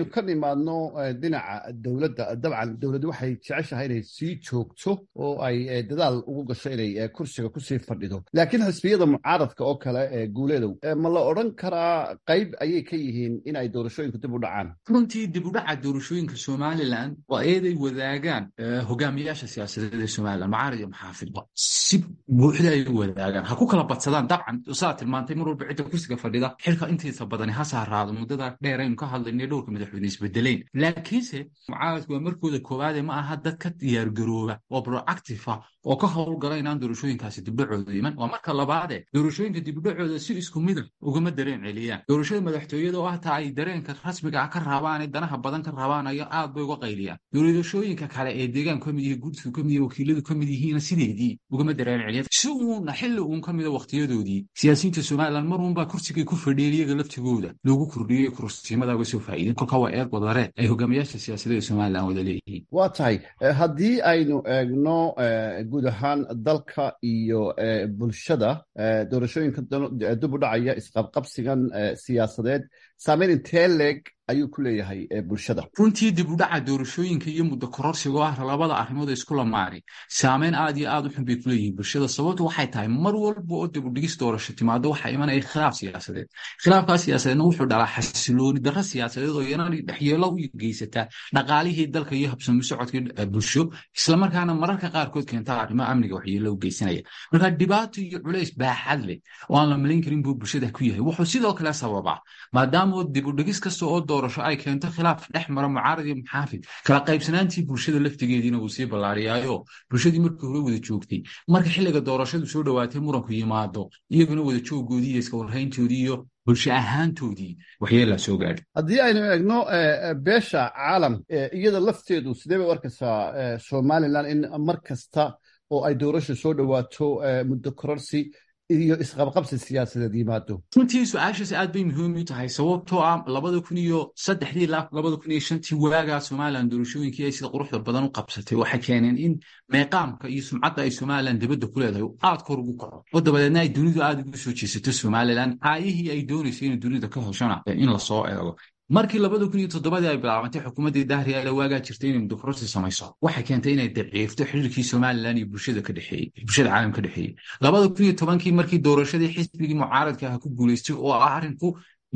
aynu ka nimaadno dhinaca dowladda dabcan dowladdu waxay jeceshahay inay sii joogto oo ay dadaal ugu gasho inay kursiga kusii fadhido laakiin xisbiyada mucaaradka oo kale ee guuleedow ma la odhan karaa qayb ayay ka yihiin in ay doorashooyinku dib u dhacaan runtii dib u dhaca doorashooyinka somalilan waa eeday wadaagaan hogaamiyaasha siyaasadeed ee somalilan mucaarad iyo maxaafidba si buuxda ay wadaagaan ha ku kala badsadaan dabcan saa tilmaantay mar walba cidda kursiga fadhida xilka intiisa badani ha saaraado muddada dheer aynu ka hadlaynay dhowrka madaxweyne isbedeleyn laakiinse mucaaradku waa markooda koowaade ma aha dad ka diyaargarooba oo proactive ah oo ka howlgala inaan doorashooyinkaasi dibdhacooda iman waa marka labaade doorashooyinka dibdhacooda si isku mida ugama dareen celiyaan doorashada madaxtooyada oo hataa ay dareenka rasmiga ah ka raabaan danaha badan ka raabaan ayo aad bay uga qayliyaan doorashooyinka kale ee deegaanku kamid yihi gudsigu kamid yihi wakiiladu kamid yihiina sideedii ugama dareen celiyan si uuna xilli uun ka mida wakhtiyadoodii siyaasiyiinta somalilan mar uunbaa kursigay ku fadhiyeen iyaga laftigooda loogu kordhiyey kursiimada uga soo faa'iideen kolka waa eed wadareed ay hogaamiyaasha siyaasadeeda somalilan wada leeyihiin waa tahay haddii aynu eegno guud ahaan dalka iyo bulshada doorashooyinka dib u dhacaya isqabqabsigan siyaasadeed saameyn intee leeg ayuu ku leeyahay bulshada runtii dib u dhaca doorashooyinka iyo muddo kororsiga oo ah labada arrimood ee isku lamaari saameyn aad iyo aad u xun bay ku leeyihiin bulshada sababtu waxay tahay mar walba oo dib u dhigis doorasho timaado waxaa imanaya khilaaf siyaasadeed khilaafkaa siyaasadeedna wuxuu dhalaa xasilooni darro siyaasadeed oo iyana dhexyeelo u geysataa dhaqaalihii dalka iyo habsami socodkii bulsho islamarkaana mararka qaarkood keentaa arrimaha amniga waxyeelo u geysanaya marka dhibaato iyo culays baaxad leh oo aan la malayn karin buu bulshada ku yahay wuxuu sidoo kale sababaa maadaama dib u dhigis kasta oo doorasho ay keento khilaaf dhex mara mucaarad iyo muxaafid kala qaybsanaantii bulshada laftigeediina wuu sii ballaariyaayo bulshadii markii hore wada joogtay marka xilliga doorashadu soo dhowaatay muranku yimaado iyaguna wada jooggoodii iyo iska warhayntoodii iyo bulsho ahaantoodii waxyeelaa soo gaadhay haddii aynu eegno beesha caalam iyada lafteedu sidee bay u arkaysaa somalilan in mar kasta oo ay doorasha soo dhowaato muddo kororsi iyo isqabqabsi siyaasadeed yimaado runtii su-aashaas aad bay muhiim u tahay sababtoo ah labada kun iyo saddexdii ilaa labada kun iyo shantii waagaa somalilan doorashooyinkii ay sida quruxda badan u qabsatay waxay keeneen in meeqaamka iyo sumcadda ay somalilan dibadda ku leedahay aad kor ugu kaco oo dabadeedna ay dunidu aad ugu soo jeesato somalilan caayihii ay doonaysay inay dunida ka heshona in lasoo eego markii labada kun iyo toddobadii ay bilaabantay xukuumaddii dahriyaale waagaa jirtay inay mudokorosi samayso waxay keentay inay daciifto xiriirkii somalilan iyo bulshada ka dhexeeyey bulshada caalam ka dhexeeyey labada kun iyo tobankii markii doorashadii xisbigii mucaaradka ah ku guulaystay oo ah arrinku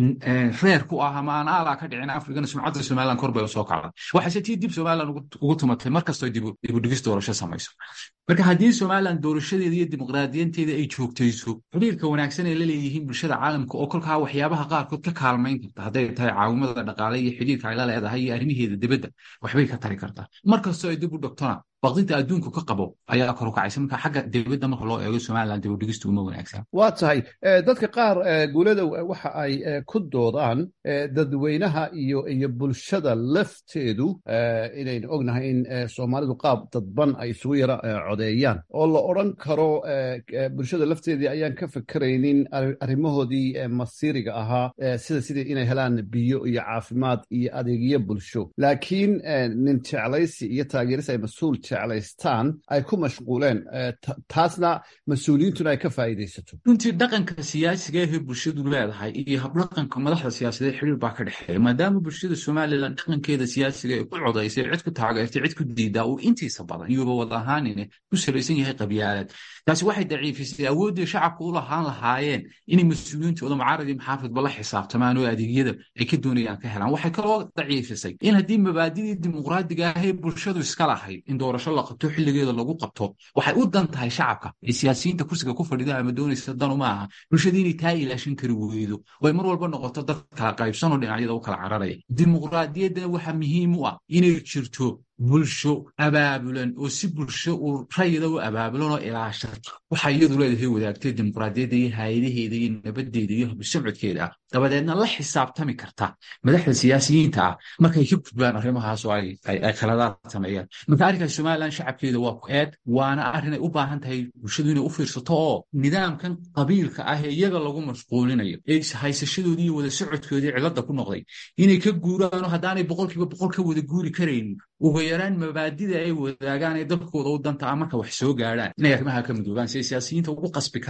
reer ku ah ama aan aalaa ka dhicin afrikana sumcadda somalilan kor bay u soo kacday waxayse tii dib somalilan ugu tumatay markastoo dibudhigis doorasho samayso marka haddii somalilan doorashadeeda iyo dimuqraadiyanteeda ay joogtayso xiriirka wanaagsan ay la leeyihiin bulshada caalamka oo kolkaa waxyaabaha qaarkood ka kaalmayn karta hadday tahay caawimada dhaqaale iyo xiriirka ay la leedahay iyo arrimaheeda dibadda waxbay ka tari kartaa markastoo ay dib u dhogtona baqdinta adduunku ka qabo ayaa kor u kacaysa marka xagga dibadda marka loo eego somalilan dibudhigistu uma wanaagsan waa tahay dadka qaar guuladow waxa ay ku doodaan dadweynaha iyo iyo bulshada lafteedu inaynu ognahay in soomaalidu qaab dadban ay isugu yara codeeyaan oo la odran karo bulshada lafteedii ayaan ka fekeraynin arrimahoodii masiiriga ahaa sida sidii inay helaan biyo iyo caafimaad iyo adeegyo bulsho laakiin nin jeclaysi iyo taageeris ay mas-uul jeclaystaan ay ku mashquuleen taasna mas-uuliyiintuna ay ka faa'iidaysato runtii dhaqanka siyaasiga ahee bulshadu leedahay iyo habdhaqanka madaxda siyaasadeed xiriir baa ka dhexeeya maadaama bulshada somalilan dhaqankeeda siyaasiga ay ku codaysay cid ku taageertay cid ku diidaa uu intiisa badan iyuba wad ahaanine ku salaysan yahay qabyaalad taasi waxay daciifisay awooddii shacabku u lahaan lahaayeen inay mas-uuliyiintooda mucaarad iyo maxaafidba la xisaabtamaan oo adeegyada ay ka doonayaan ka helaan waxay kaloo daciifisay in haddii mabaadidii dimuqraadiga ahee bulshadu iska lahayd in doorasho la qabto xilligeeda lagu qabto waxay u dan tahay shacabka ee siyaasiyiinta kursiga ku fadhida ama doonaysa dan uma aha bulshada inay taa ilaashan kari weydo way mar walba noqoto dad kala qaybsanoo dhinacyada u kala cararaya dimuqraadiyaddana waxaa muhiim u ah inay jirto bulsho abaabulan oo si bulsho uu rayida u abaabulan oo ilaashato waxaa iyadu leedahay wadaagtay dimuqraadiyadda iyo haayadaheeda iyo nabadeeda iyo habsocodkeeda ah dabadeedna la xisaabtami karta madaxda siyaasiyiinta ah markay ka gudbaan arrimahaas oo ay khaladaad sameeyaan marka arrinkaas somalilan shacabkeeda waa ku eed waana arrin ay u baahan tahay bulshadu inay u fiirsato oo nidaamkan qabiilka ah ee iyaga lagu mashquulinayo ee haysashadoodii iyo wada socodkoodii cilada ku noqday inay ka guuraano haddaanay boqolkiiba boqol ka wada guuri karayn uga yaraan mabaadida ay wadaagaan ee dalkooda u danta ah marka wax soo gaadhaan inay arrimaha ka midoobaan si ay siyaasiyiinta ugu qasbi karaan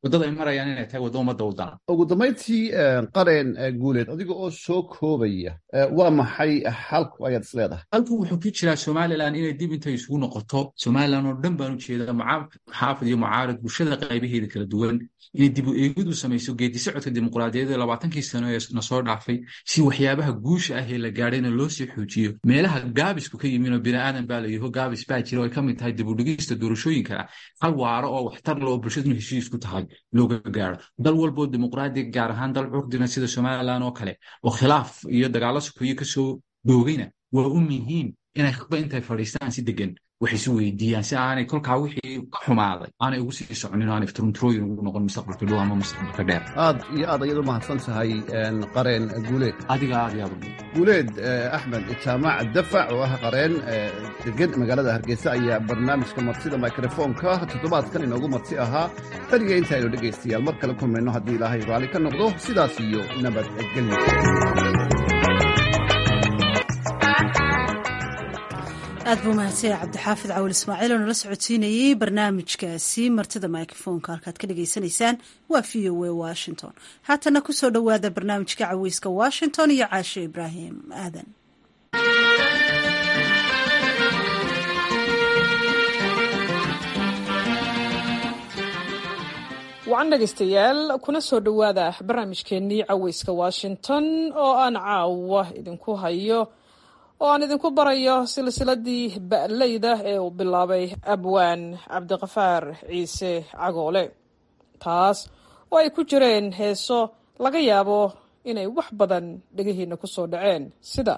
waddada ay marayaan inay tahay waddo ummadda u dana ugu dambayntii qareen guuleed adiga oo soo koobaya waa maxay xalku ayaad is leedahay halku wuxuu ku jiraa somalilan inay dib intay isugu noqoto somalilan oo dhan baan u jeedaa maxaafid iyo mucaarad bulshada qaybaheeda kala duwan inay dib u eegid u samayso geedi socodka dimuqraadiyadeed labaatankii sano ee na soo dhaafay si waxyaabaha guusha ah ee la gaadhayna loo sii xoojiyo meelaha gaabisku ka yimin oo bini'aadan baa la yaho gaabis baa jira oo ay ka mid tahay dib u dhigista doorashooyinkana hal waaro oo waxtar le oo bulshaduna heshiis ku tahay looga gaaro dal walboo dimuqraadiga gaar ahaan dal curdina sida somalilan oo kale oo khilaaf iyo dagaalo sokoye kasoo doogayna waa u muhiim inay khudba intay fadhiistaan si degan wax isu weydiiyaan si aanay kolkaa wixii ka xumaaday aanay ugu sii soconin aanay turunturooyin ugu noqon mustaqbalka dhow ama mustaqbalka dheer aad iyo aad ayad u mahadsan tahay qareen guuleed adiga aad iyo aad guuleed axmed jaamac dafac oo ah qareen degan magaalada hargeysa ayaa barnaamijka martida mikrofoonka toddobaadkan inoogu marti ahaa taniga intaaynu dhegaystayaal mar kale kulmayno haddii ilaahay raalli ka noqdo sidaas iyo nabadgelyo aad buu mahadsanya cabdixaafid cawil ismaaciil oo nala socodsiinayey barnaamijkaasi martida microfoonka halkaad ka dhagaysanaysaan waa v o a washington haatana kusoo dhowaada barnaamijka caweyska washington iyo caashe ibraahim aadan wacan dhegaystayaal kuna soo dhowaada barnaamijkeennii caweyska washington oo aan caawa idinku hayo oo aan idinku barayo silsiladii ba'leyda ee uu bilaabay abwaan cabdiqafaar ciise cagoole taas oo ay ku jireen heeso laga yaabo inay wax badan dhegihiinna ku soo dhaceen sida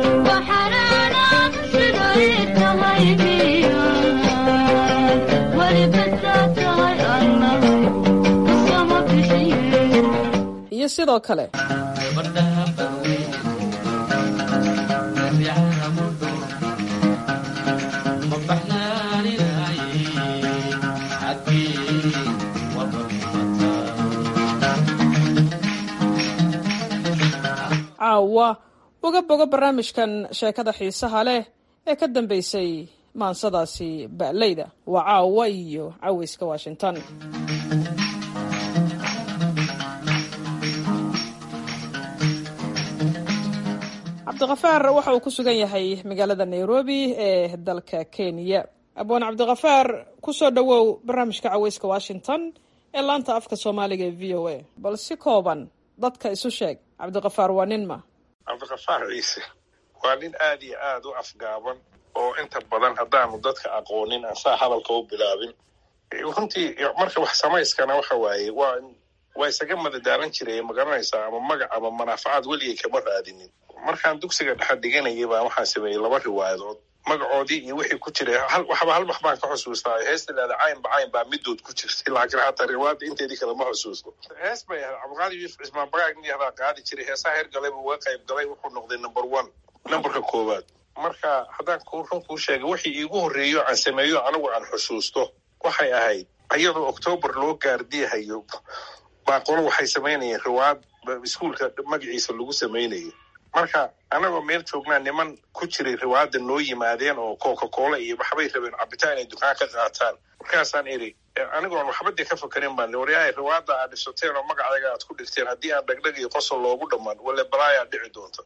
iyo sidoo kale caawa uga bogo barnaamijkan sheekada xiisaha leh ee ka dambeysay maansadaasi ba'leyda waa caawa iyo caweyska washington cabdiqafaar waxa uu ku sugan yahay magaalada nairobi ee dalka kenya abwaan cabdiqafaar kusoo dhowow barnaamijka caweyska washington ee laanta afka soomaaliga ee v o a bal si kooban dadka isu sheeg cabdiqafaar waa nin ma cabdiqafaar ciise waa nin aad iyo aad u afgaaban oo inta badan haddaanu dadka aqoonin aan saa hadalka u bilaabin runtii marka wax samayskana waxa waaye waa waa isaga madadaalan jiray magaranaysaa ama magac ama manaafacaad weligay kama raadinin markaan dugsiga dhexe dhiganayay baa waxaan sameeyey laba riwaayadood magacoodii iyo wixii ku jiray waxba hal wax baan ka xusuustaa heesta leeda caynba cayn baa midood ku jirtay laakiin hataa riwaayadda inteedii kale ma xusuusto hees bay ahayd cabdiqaadir yuusuf cismaan bagaag nin yahdaa qaadi jiray heesaha heer galayba uga qayb galay wuxuu noqday number one numberka koowaad marka haddaan ku run kuu sheegay wixii iigu horreeyo aan sameeyo anigu aan xusuusto waxay ahayd iyadoo octoobar loo gaardiyahayo baa qolo waxay samaynayeen riwaayad iskuolka magaciisa lagu samaynayay marka anagoo meel joognaa niman ku jiray riwaayadda noo yimaadeen oo coca cola iyo waxbay rabeen cabitaan inay dukaan ka qaataan markaasaan iri anigoon waxbadii ka fakarin baan waryahay riwaayadda aad dhisateen oo magacayga aad ku dhigteen haddii aan dhagdhag iyo qosol loogu dhammaan wale balaayaa dhici doonta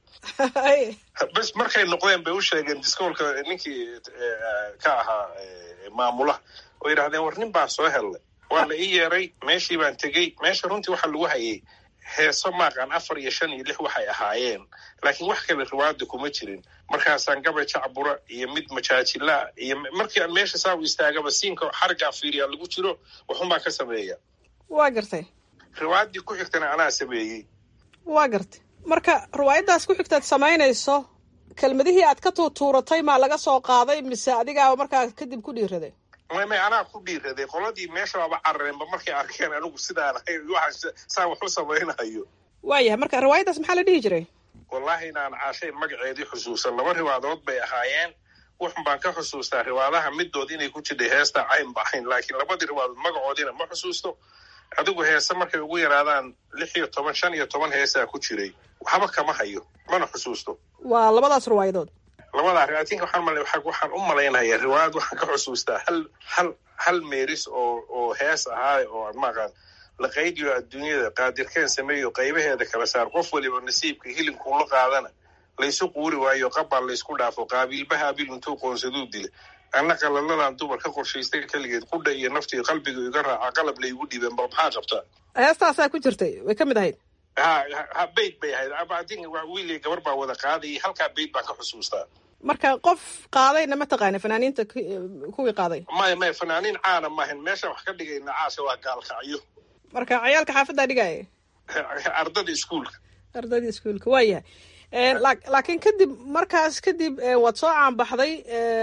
bes markay noqdeen bay u sheegeen diskoolka ninkii ka ahaa maamulaha oo yidhahdeen war nin baan soo hellay waa la ii yeeray meeshii baan tegey meesha runtii waxaa lagu hayay heeso maaqan afar iyo shan iyo lix waxay ahaayeen laakiin wax kale riwaayadda kuma jirin markaasaan gabay jacbura iyo mid majaajilaa iyo markii aan meesha saa u istaagaba siinka xargaan fiiriyaa lagu jiro waxunbaa ka sameeya waa gartay riwaayaddii ku xigtana anaa sameeyey waa gartay marka riwaayaddaas ku xigtaad samaynayso kelmadihii aad ka tuutuuratay maa laga soo qaaday mise adigaa markaa kadib ku dhiiraday may may anaa ku dhiiraday qoladii meesha baaba carareenba markay arkeen anigu sidaan ahay waxa saan wax u samaynayo waayahay marka riwaayaddaas maxaa la dhihi jiray wallaahi inaan caashayn magaceedii xusuusan laba riwaadood bay ahaayeen wuxun baan ka xusuustaa riwaadaha middood inay ku jirtay heesta cayn bacayn laakiin labadii riwaadood magacoodiina ma xusuusto adigu heese markay ugu yaraadaan lix iyo toban shan iyo toban heesaa ku jiray waxba kama hayo mana xusuusto waa labadaas riwaayadood labadaa riwaayatinka waxaan mal waxaan u malaynayaa riwaayad waxaan ka xusuustaa hal hal hal meeris oo oo hees ahaa oo aan maaqaan la qaydiyo adduunyada qaadirkeen sameeyo qaybaheeda kala saar qof waliba nasiibka hilinkuula qaadana laysu quuri waayo qabbaa laysku dhaafo qaabiilba haabil intuu qoonsaduu dila anna qalaladan dumar ka qorshaystay keligeed qudha iyo naftii qalbiga iga raaca qalab laygu dhibeen bal maxaa qabtaa heestaasaa ku jirtay way ka mid ahayd ha ha bayd bay ahayd ama adin wiil iyo gabar baa wada qaadayay halkaa bayd baan ka xusuustaa marka qof qaadayna ma taqaana fanaaniinta kuwii qaaday maya maya fanaaniin caana maahan meeshaan wax ka dhigayna caasha waa gaalkacyo marka ciyaalka xaafaddaa dhigaya ardada iskuulka ardadii iskuulka waa yahay laakiin kadib markaas kadib waad soo caanbaxday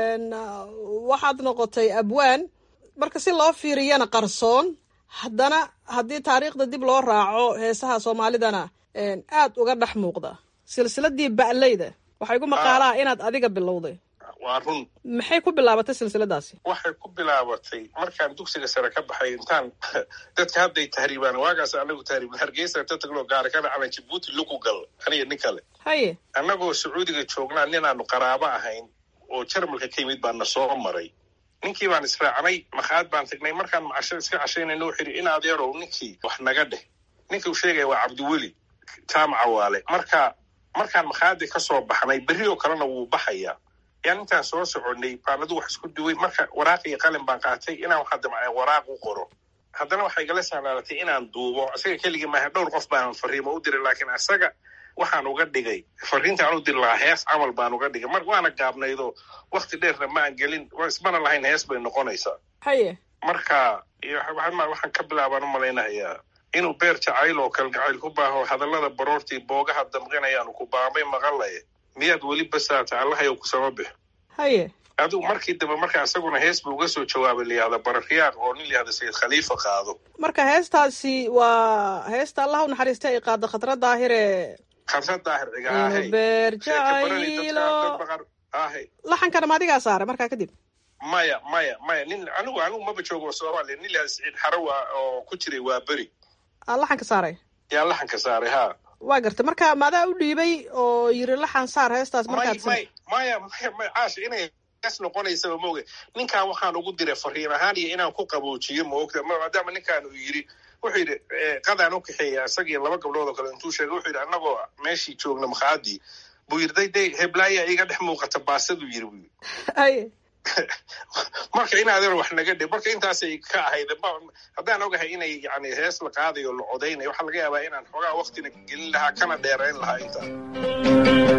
waxaad noqotay abwaan marka si loo fiiriyana qarsoon haddana haddii taariikhda dib loo raaco heesaha soomaalidana aad uga dhex muuqda silsiladii ba'leyda waxaa igu maqaalaa inaad adiga bilowday waa run maxay ku bilaabatay silsiladaasi waxay ku bilaabatay markaan dugsiga sare ka baxay intaan dadka hadday tahriibaan waagaas anagu tahriibin hargeysa ta tagno gaari ka dhacna jabuuti lugu gal aniga nin kale haye annagoo sacuudiga joognaa ninaanu qaraabo ahayn oo jarmalka ka yimid baana soo maray ninkii baan israacnay makhaad baan tagnay markaan macasho iska cashaynayno wuxuu yidhi in adeerow ninkii wax naga dheh ninka uu sheegaya waa cabdiweli jaamaca waale marka markaan makhaadii ka soo baxnay berri oo kalena wuu baxayaa yaan intaan soo soconay baan adu wax isku duway marka waraaq iyo qalin baan qaatay inaan waxaa damcay waraaq u qoro haddana waxay igala sahlaalatay inaan duubo isaga keligii maaha dhowr qof baan fariimo u diray laakiin isaga waxaan uga dhigay fariintaan u diri lahaa hees camal baan uga dhigay mar waana gaabnaydoo wakti dheerna ma aan gelin ismana lahayn hees bay noqonaysaa haye marka waxaan ka bilaabaan u malaynahayaa inuu beer jacayl oo kalgacayl ku baaho hadallada baroortii boogaha damqinayaanu ku baamay maqalaye miyaad weli basaata allahayow kusama bix haye adigu markii dambe marka isaguna hees buu uga soo jawaabay layihahda bararyaaq oo nin layihahda sayid khaliifa qaado marka heestaasi waa heesta allah u naxariista ay qaado khatra daahire khatra daahir cigaahey beer jacaylo laxankana ma adigaa saaray markaa kadib maya maya maya nin anigu anigu maba joogo soomaaliya nin layihahda saciid xarawa oo ku jiray waa beri aa laxanka saaray yaa laxanka saaray ha waa gartay marka maadaa u dhiibay oo yiri laxan saar heestaas markaad may maya maya maya caasha inay hees noqonaysaba maoga ninkan waxaan ugu diray fariin ahaan iyo inaan ku qaboojiyo maogta maadaama ninkan uu yidhi wuxuu yidhi qadaan u kaxeeya isagii laba gabdhood oo kale intuu sheegay wuxuu yidhi annagoo meeshii joogna makhaadii buu yidhi day day heblaaya iga dhex muuqata baasaduu yidhi buu aye marka in adeer wax naga dhe marka intaasay ka ahayd haddaan ogahay inay yani hees la qaadayo la codaynayo waxaa laga yaabaa inaan xoogaa waktina gelin lahaa kana dheerayn lahaa intaa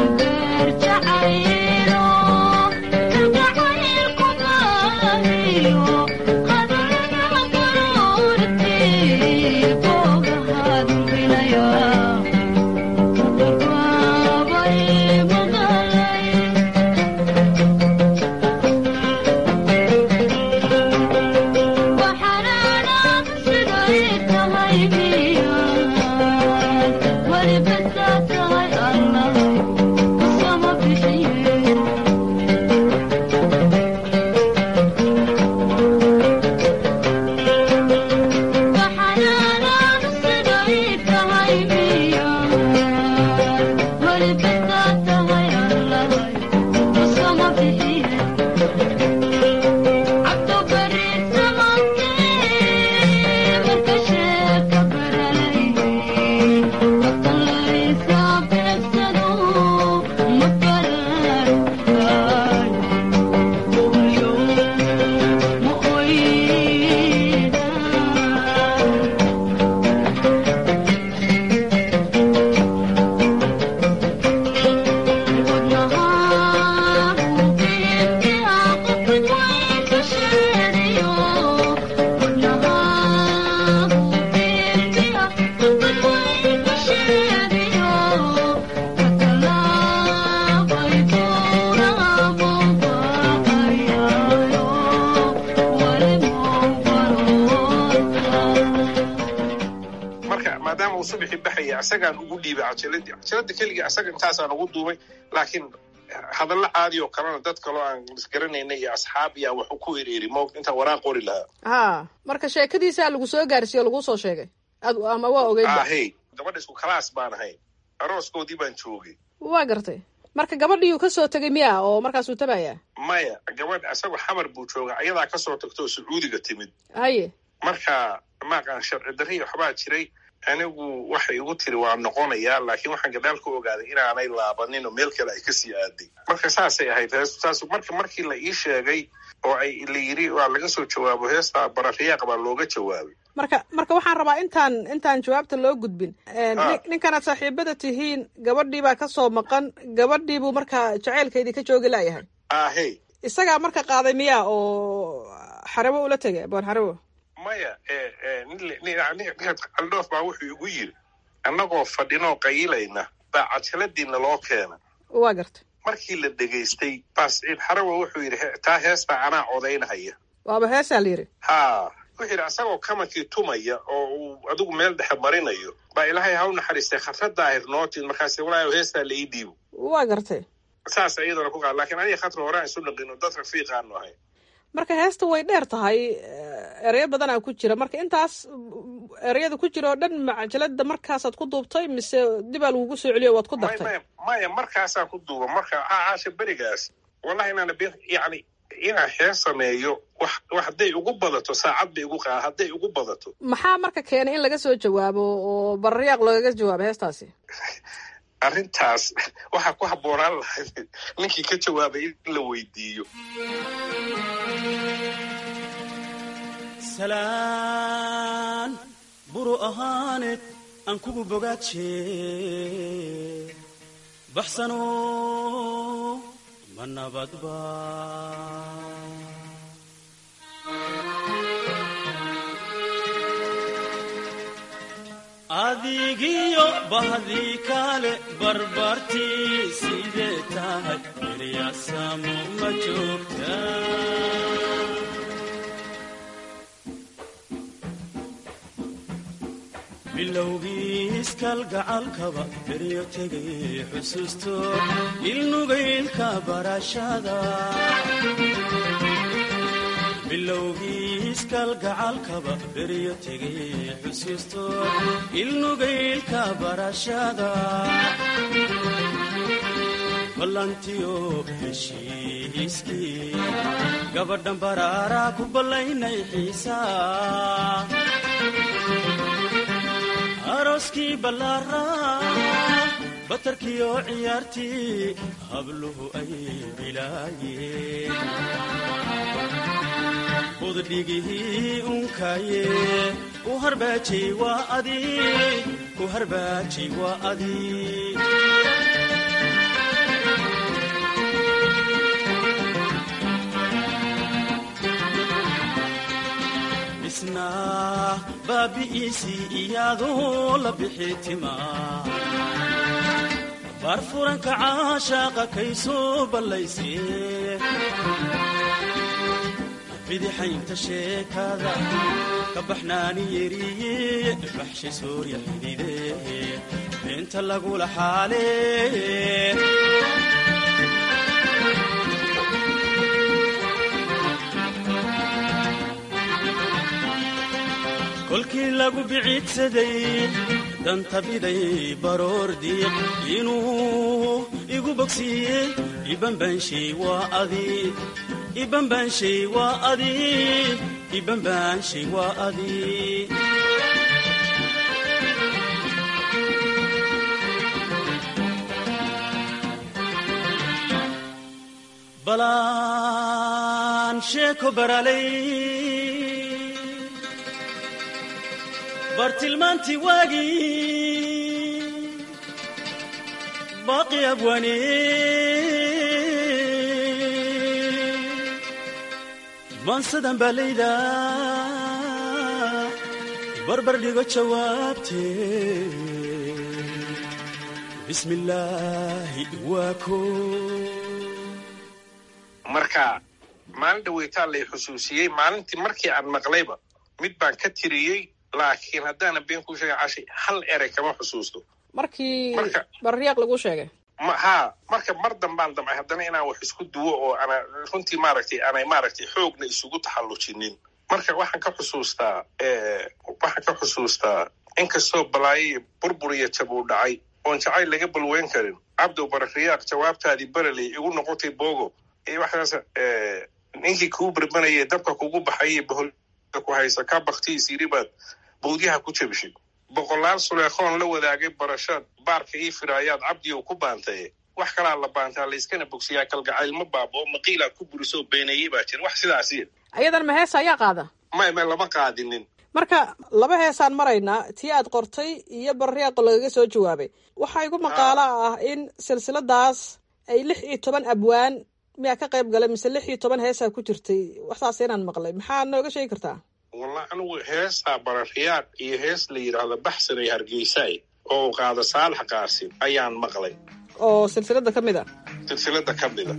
maadaama uu subaxii baxaya isagaan ugu dhiibay cajaladii cajalada keliga isaga intaasaan ugu duubay laakiin hadallo caadi oo kalena dad kaloo aan isgaranaynay iyo asxaab iyo wax ku ereeri mo intaan waraaq qori lahaa ha marka sheekadiisaa lagu soo gaarsiiye o laguu soo sheegay ad ama waa ogeyd ahey gabadha isku kalaas baan ahayn arooskoodii baan joogay waa gartay marka gabadhiiuu ka soo tegay miya oo markaasuu tabayaa maya gabadh isagoo xamar buu jooga ayadaa kasoo tagtoo sacuudiga timid haye marka maaqaan sharci darri waxbaa jiray anigu waxay igu tiri waa noqonayaa laakiin waxaan gadaal ku ogaaday inaanay laabanin oo meel kale ay kasii aaday marka saasay ahayd heestaas marka markii la ii sheegay oo ay la yiri waa laga soo jawaabo heesta barariyaaq baa looga jawaabay marka marka waxaan rabaa intaan intaan jawaabta loo gudbin ninkanaad saaxiibada tihiin gabadhii baa kasoo maqan gabadhii buu markaa jaceylkeedii ka joogi laayahay ahe isagaa marka qaaday miyaa oo xarabo ula tegay aboon xarabo maya aldhoof baa wuxuu igu yiri annagoo fadhinoo qayilayna baa cajaladiina loo keena waa garta markii la dhegaystay baa siciid xarawa wuxuu yidhi taa heestaa anaa codaynhaya waaba heesaa la yidhi ha wuxuu yidhi asagoo kamankii tumaya oo uu adigu meel dhexe marinayo baa ilaahay ha u naxariistay khatrada ahir nootin markaas walaayo heestaa la ii dhiibo waa gartay saas iyadana ku qaad lakiin aniga khatra horaan isu dhaqino dad rafiiqaanu ahay marka heesta way dheer tahay ereyo badanaa ku jira marka intaas ereyada ku jira oo dhan macajalada markaasaad ku duubtay mise dibaa lagugu soo celiyo waad ku dartay maya markaasaan ku duuba marka caasha berigaas wallahi inaana yani inaan hees sameeyo wax wax hadday ugu badato saacad bay igu qaa hadday ugu badato maxaa marka keenay in laga soo jawaabo oo bararyaaq loogaga jawaabo heestaasi arrintaas waxaa ku habboonaan lahayd ninkii ka jawaabay in la weydiiyo salaan buru ahaaneed aan kugu bogaaje baxsano ma nabadba adigiyo bahdii kale barbartii sidee tahay eryaasamo ma joogta bilowgiiskalgacalkaba beryo tegay xusuusto ilnugaylka barashada bilowgiiskalgacalkaba beryo tegay xusuusto ilnugaylka barashada ballantiyo heshiiskii gabadhan baraaraa ku ballaynay xiisaa arooskii ballaaraa batarkiyo ciyaartii habluhu ay bilaayeen buddhigihii unkaye u harbaajay waa adii u harbaajay waa adii isna baabi'iisii iyaadoo la bixi tima baarfuranka caashaaqa kay soo ballaysee bidixaynta sheekada ka baxnaani yeriye baxshay soorya xidide beenta lagula xaalee kolkii lagu biciidsaday danta biday baroor diiq inuu igu bogsiiyey ibanbaanshay waa adi ibanbaanshay waa adi ibanbaanshay waa adi balaan sheeko baralay bartilmaantii waagii baaqi abwaane maansadan baa layda barbar dhigo jawaabtee bismi illaahi waa ko marka maalin dhaweytaa lay xusuusiyey maalintii markii aan maqlayba mid baan ka tiriyey laakiin haddaana been kuu sheega cashay hal erey kama xusuusto markii bararyaaq lagu sheegay haa marka mar dambaan damcay haddana inaan wax isku duwo oo ana runtii maaragtay aanay maaragtay xoogna isugu taxallujinin marka waxaan ka xusuustaa waxaan ka xusuustaa inkastoo balaayo burbur iyo jab uu dhacay oon jacayl laga balweyn karin cabdow barariyaaq jawaabtaadii bereley igu noqotay bogo waxaas ninkii kuu berbanayay dabka kugu baxayay bohol ku haysa ka baktiis yidhi baad bawdyaha ku jabishid boqolaal suleekhoon la wadaagay barashaad baarka ii firaayaad cabdiyow ku baantaye wax kalaa la baantaa layskana bogsiyaa kalgacaylma baaba oo maqiilaa ku burisoo beeneeyey baa jira wax sidaasi ayadan ma heesa ayaa qaada may may lama qaadinin marka laba heesaan maraynaa tii aad qortay iyo barriyaaqo lagaga soo jawaabay waxaa igu maqaalo ah in silsiladaas ay lix iyo toban abwaan miyaa ka qayb galay mise lix iyo toban heesaa ku jirtay waxsaas inaan maqlay maxaa nooga sheegi kartaa wallahi anigu heestaa barariyaaq iyo hees la yidhaahdo baxsanay hargeysaay oo qaada saalax qaasim ayaan maqlay oo silsilada ka mid a silsilada ka mida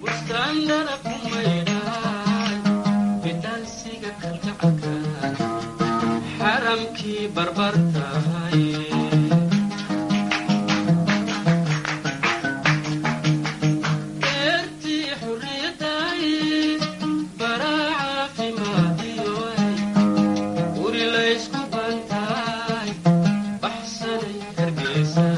xaramkii barbartahay beertii xurriyaday baraa caafimaadiyoay guri laysku bantaay baxsanay hargeysa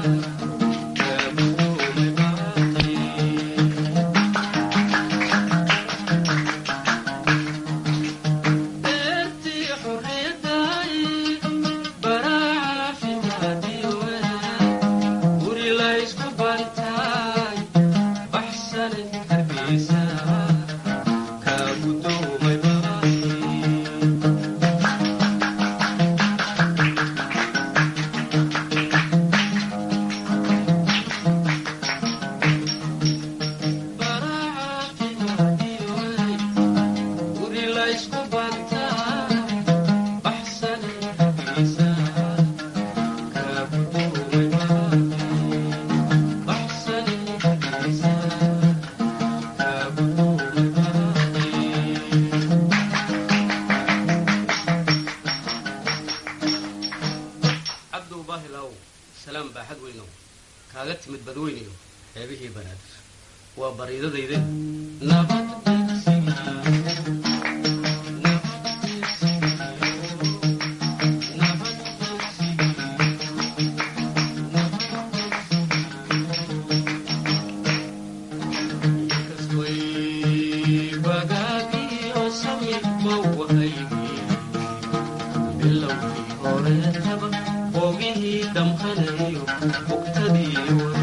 beertii xurriyaday baraa caafimaadiyoay guri laysku bantaay baxsanay hargeysa kaagudoomay guri laysku bantaay baxsanay hargeysa kaagudoomay baxsanay hargeysa cabdow baahilaw salaam baaxad weynow kaaga timid badweynayo xeebihii banaadir waa bariidadayde nabad wagaagii oo samir mawahaygi bilowgii horeetaba boogihii damqanayo bugtadii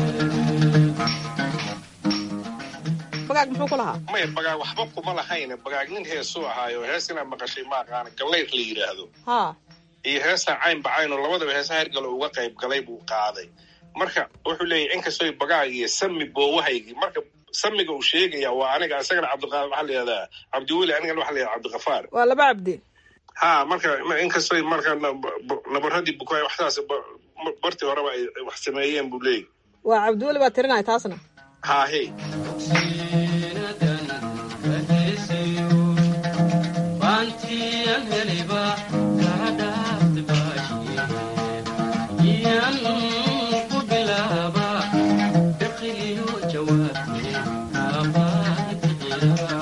bagaag muxuu ku lahaa maya bagaag waxba kuma lahayne bagaag nin heesuu ahaayo hees inaad maqashay ma aqaana gallayr la yidhaahdo haa iyo heestaa cayn bacayn oo labadaba heesaha hergalo uga qayb galay buu qaaday marka wuxuu leeyahy inkastoo bagaag iyo sami boowahaygii marka samiga uu sheegaya waa aniga isagana cabdiqa waxaa la yihahdaa cabdiweli anigana waxaa la yihahdaa cabdiqafaar waa laba cabdi ha marka inkastoo marka nab- nabaradii bukaay waxsaas ba- bartii horeba ay wax sameeyeen buu leeyahy waa cabdiweli baa tirinaya taasna haahe baantiyan heliba kaa dhaafti baashiye iyan ku bilaaba biqiliyo jawaabte kaabaadi bixiya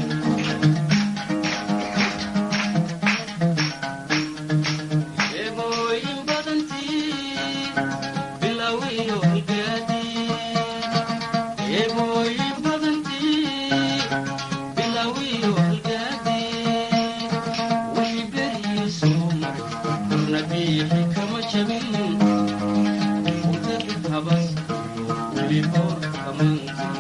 eebooyin badantii bilowiyo halgaadii eebooyin badantii bilowiyo halgaadii wixii beriyo soo maray korna biixi kama jabin utagi habas weli boor kamantii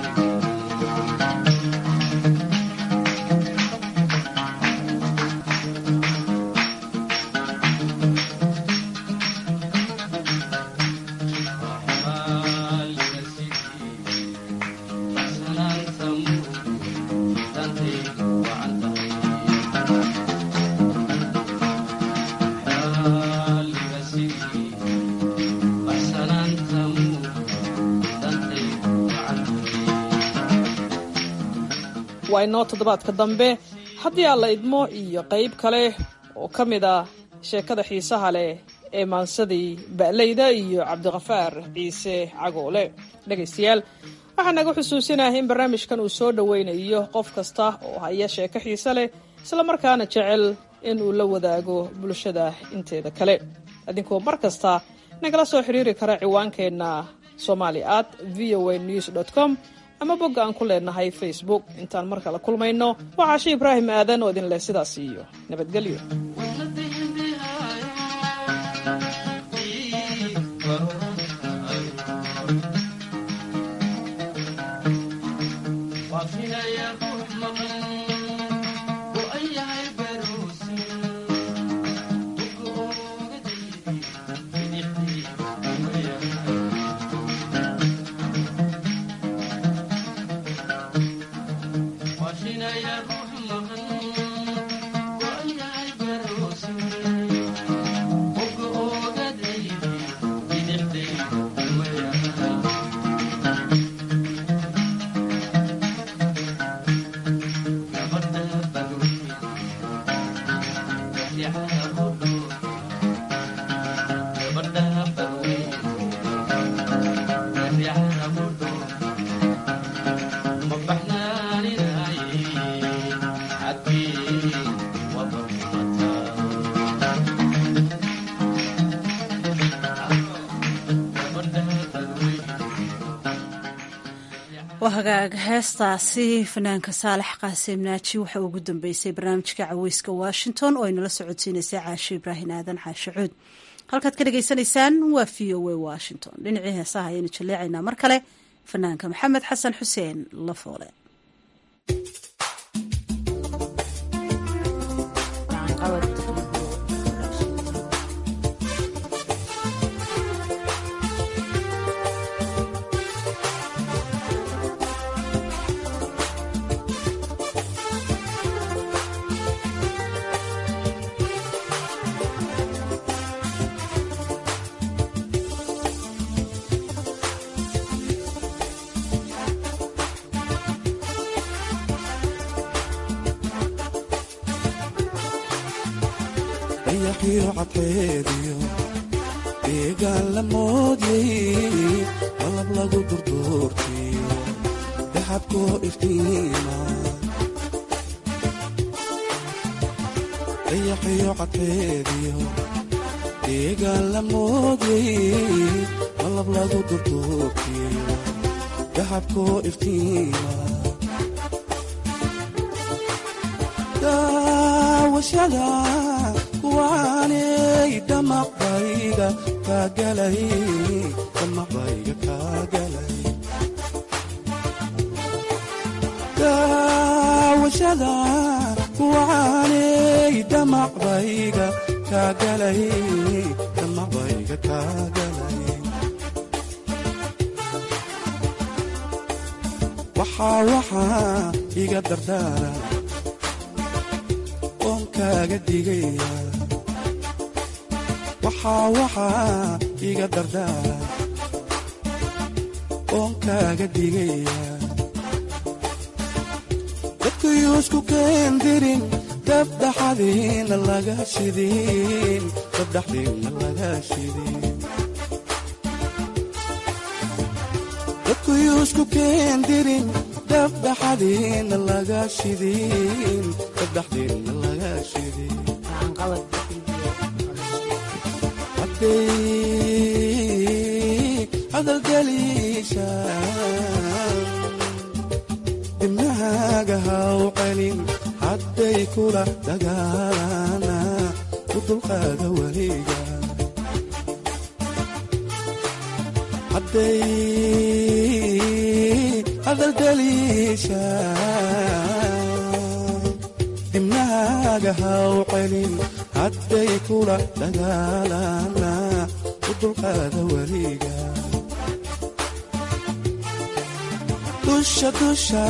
waa inoo toddobaadka dambe haddii aan la idmo iyo qayb kale oo ka mid ah sheekada xiisaha leh ee maansadii ba'layda iyo cabdiqafaar ciise cagoole dhegaystayaal waxaa naga xusuusinahay in barnaamijkan uu soo dhoweynayo qof kasta oo haya sheeko xiise leh islamarkaana jecel in uu la wadaago bulshada inteeda kale idinkoo mar kasta nagala soo xiriiri kara ciwaankeenna somali at v o a news dot com ama bogga aan ku leenahay facebook intaan mar kale kulmayno waa caashi ibraahim aadan oo idin leh sidaas iyo nabadgelyo waa hagaag heestaasi fanaanka saalax qaasim naaji waxa ugu dambeysay barnaamijka caweyska washington oo aynala socodsiineysay caasho ibraahim aadan caasho cuud halkaad ka dhagaysanaysaan waa v o a washington dhinacii heesaha ayaynu jaleecaynaa mar kale fanaanka maxamed xasan xuseen lafoole dayaxiyo cadceediyo deegaan la moodyay malab lagu durduurtiyo daxabkoo iftiima dayaxiyo cadceediyo deegaan la moodyay malab lagu durduurtiyo daxabkoo iftiima daawashada kuwaanay damaqbayga kaagalay damaqbayga kaagalay daawashada kuwaanay damaqbayga kaagalay damaqbayga kaagalay waxaa waxaa iga dardaara oon kaaga digaya waxaa waxaa iga dardaara oon kaaga digaya dadkuyuusku keendirin dabdhaxadiina laga shidin dabdhaxdiina laga shidin dadkuyuusku keendirin dabdhaxadiina laga shidin dabdhaxdiina laga shidin hadalgeliisha dibnahaaga haw celin hadday kula dagaalana u dulqaada weliga hadday hadalgeliisha dibnahaaga haw celin hadday kula dagaalana u dulqaada weliga dusha dusha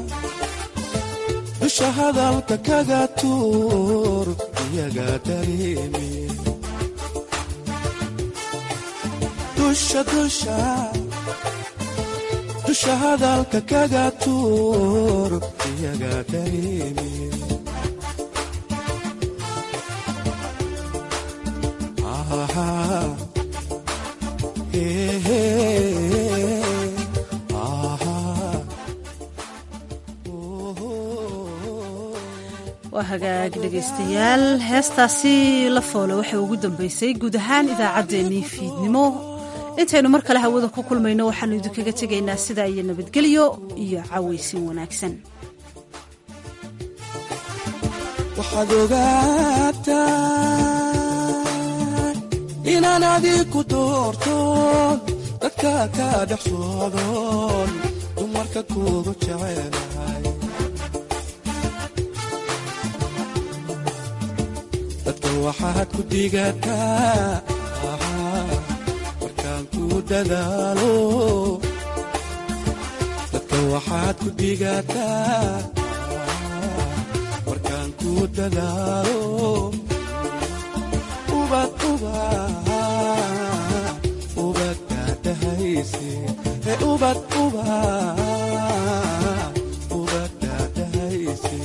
dusha hadalka kaga tuur iyaga dareemi dusha dusha dusha hadalka kaga tuur iyaga dareemi waa hagaag dhegaystayaal heestaasi la foole waxay ugu dambeysay guud ahaan idaacaddeenii fiidnimo intaynu mar kale hawada ku kulmayno waxaanu idinkaga tegaynaa sidaa iyo nabadgelyo iyo cawaysin wanaagsan waxaad ogaataa inaan adiku doortoon dadka ka dhex socdoon dumarka kuugu jecelahay dadka waxaad ku digataa markaan ku dadaalo dadka waxaad ku digataa markaan ku dadaalo ubad ubad ubad daadahayse e ubad ubad ubad daadahayse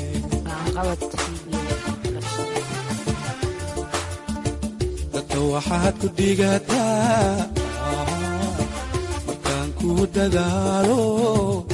dadka waxaad ku digataa markaan ku dadaalo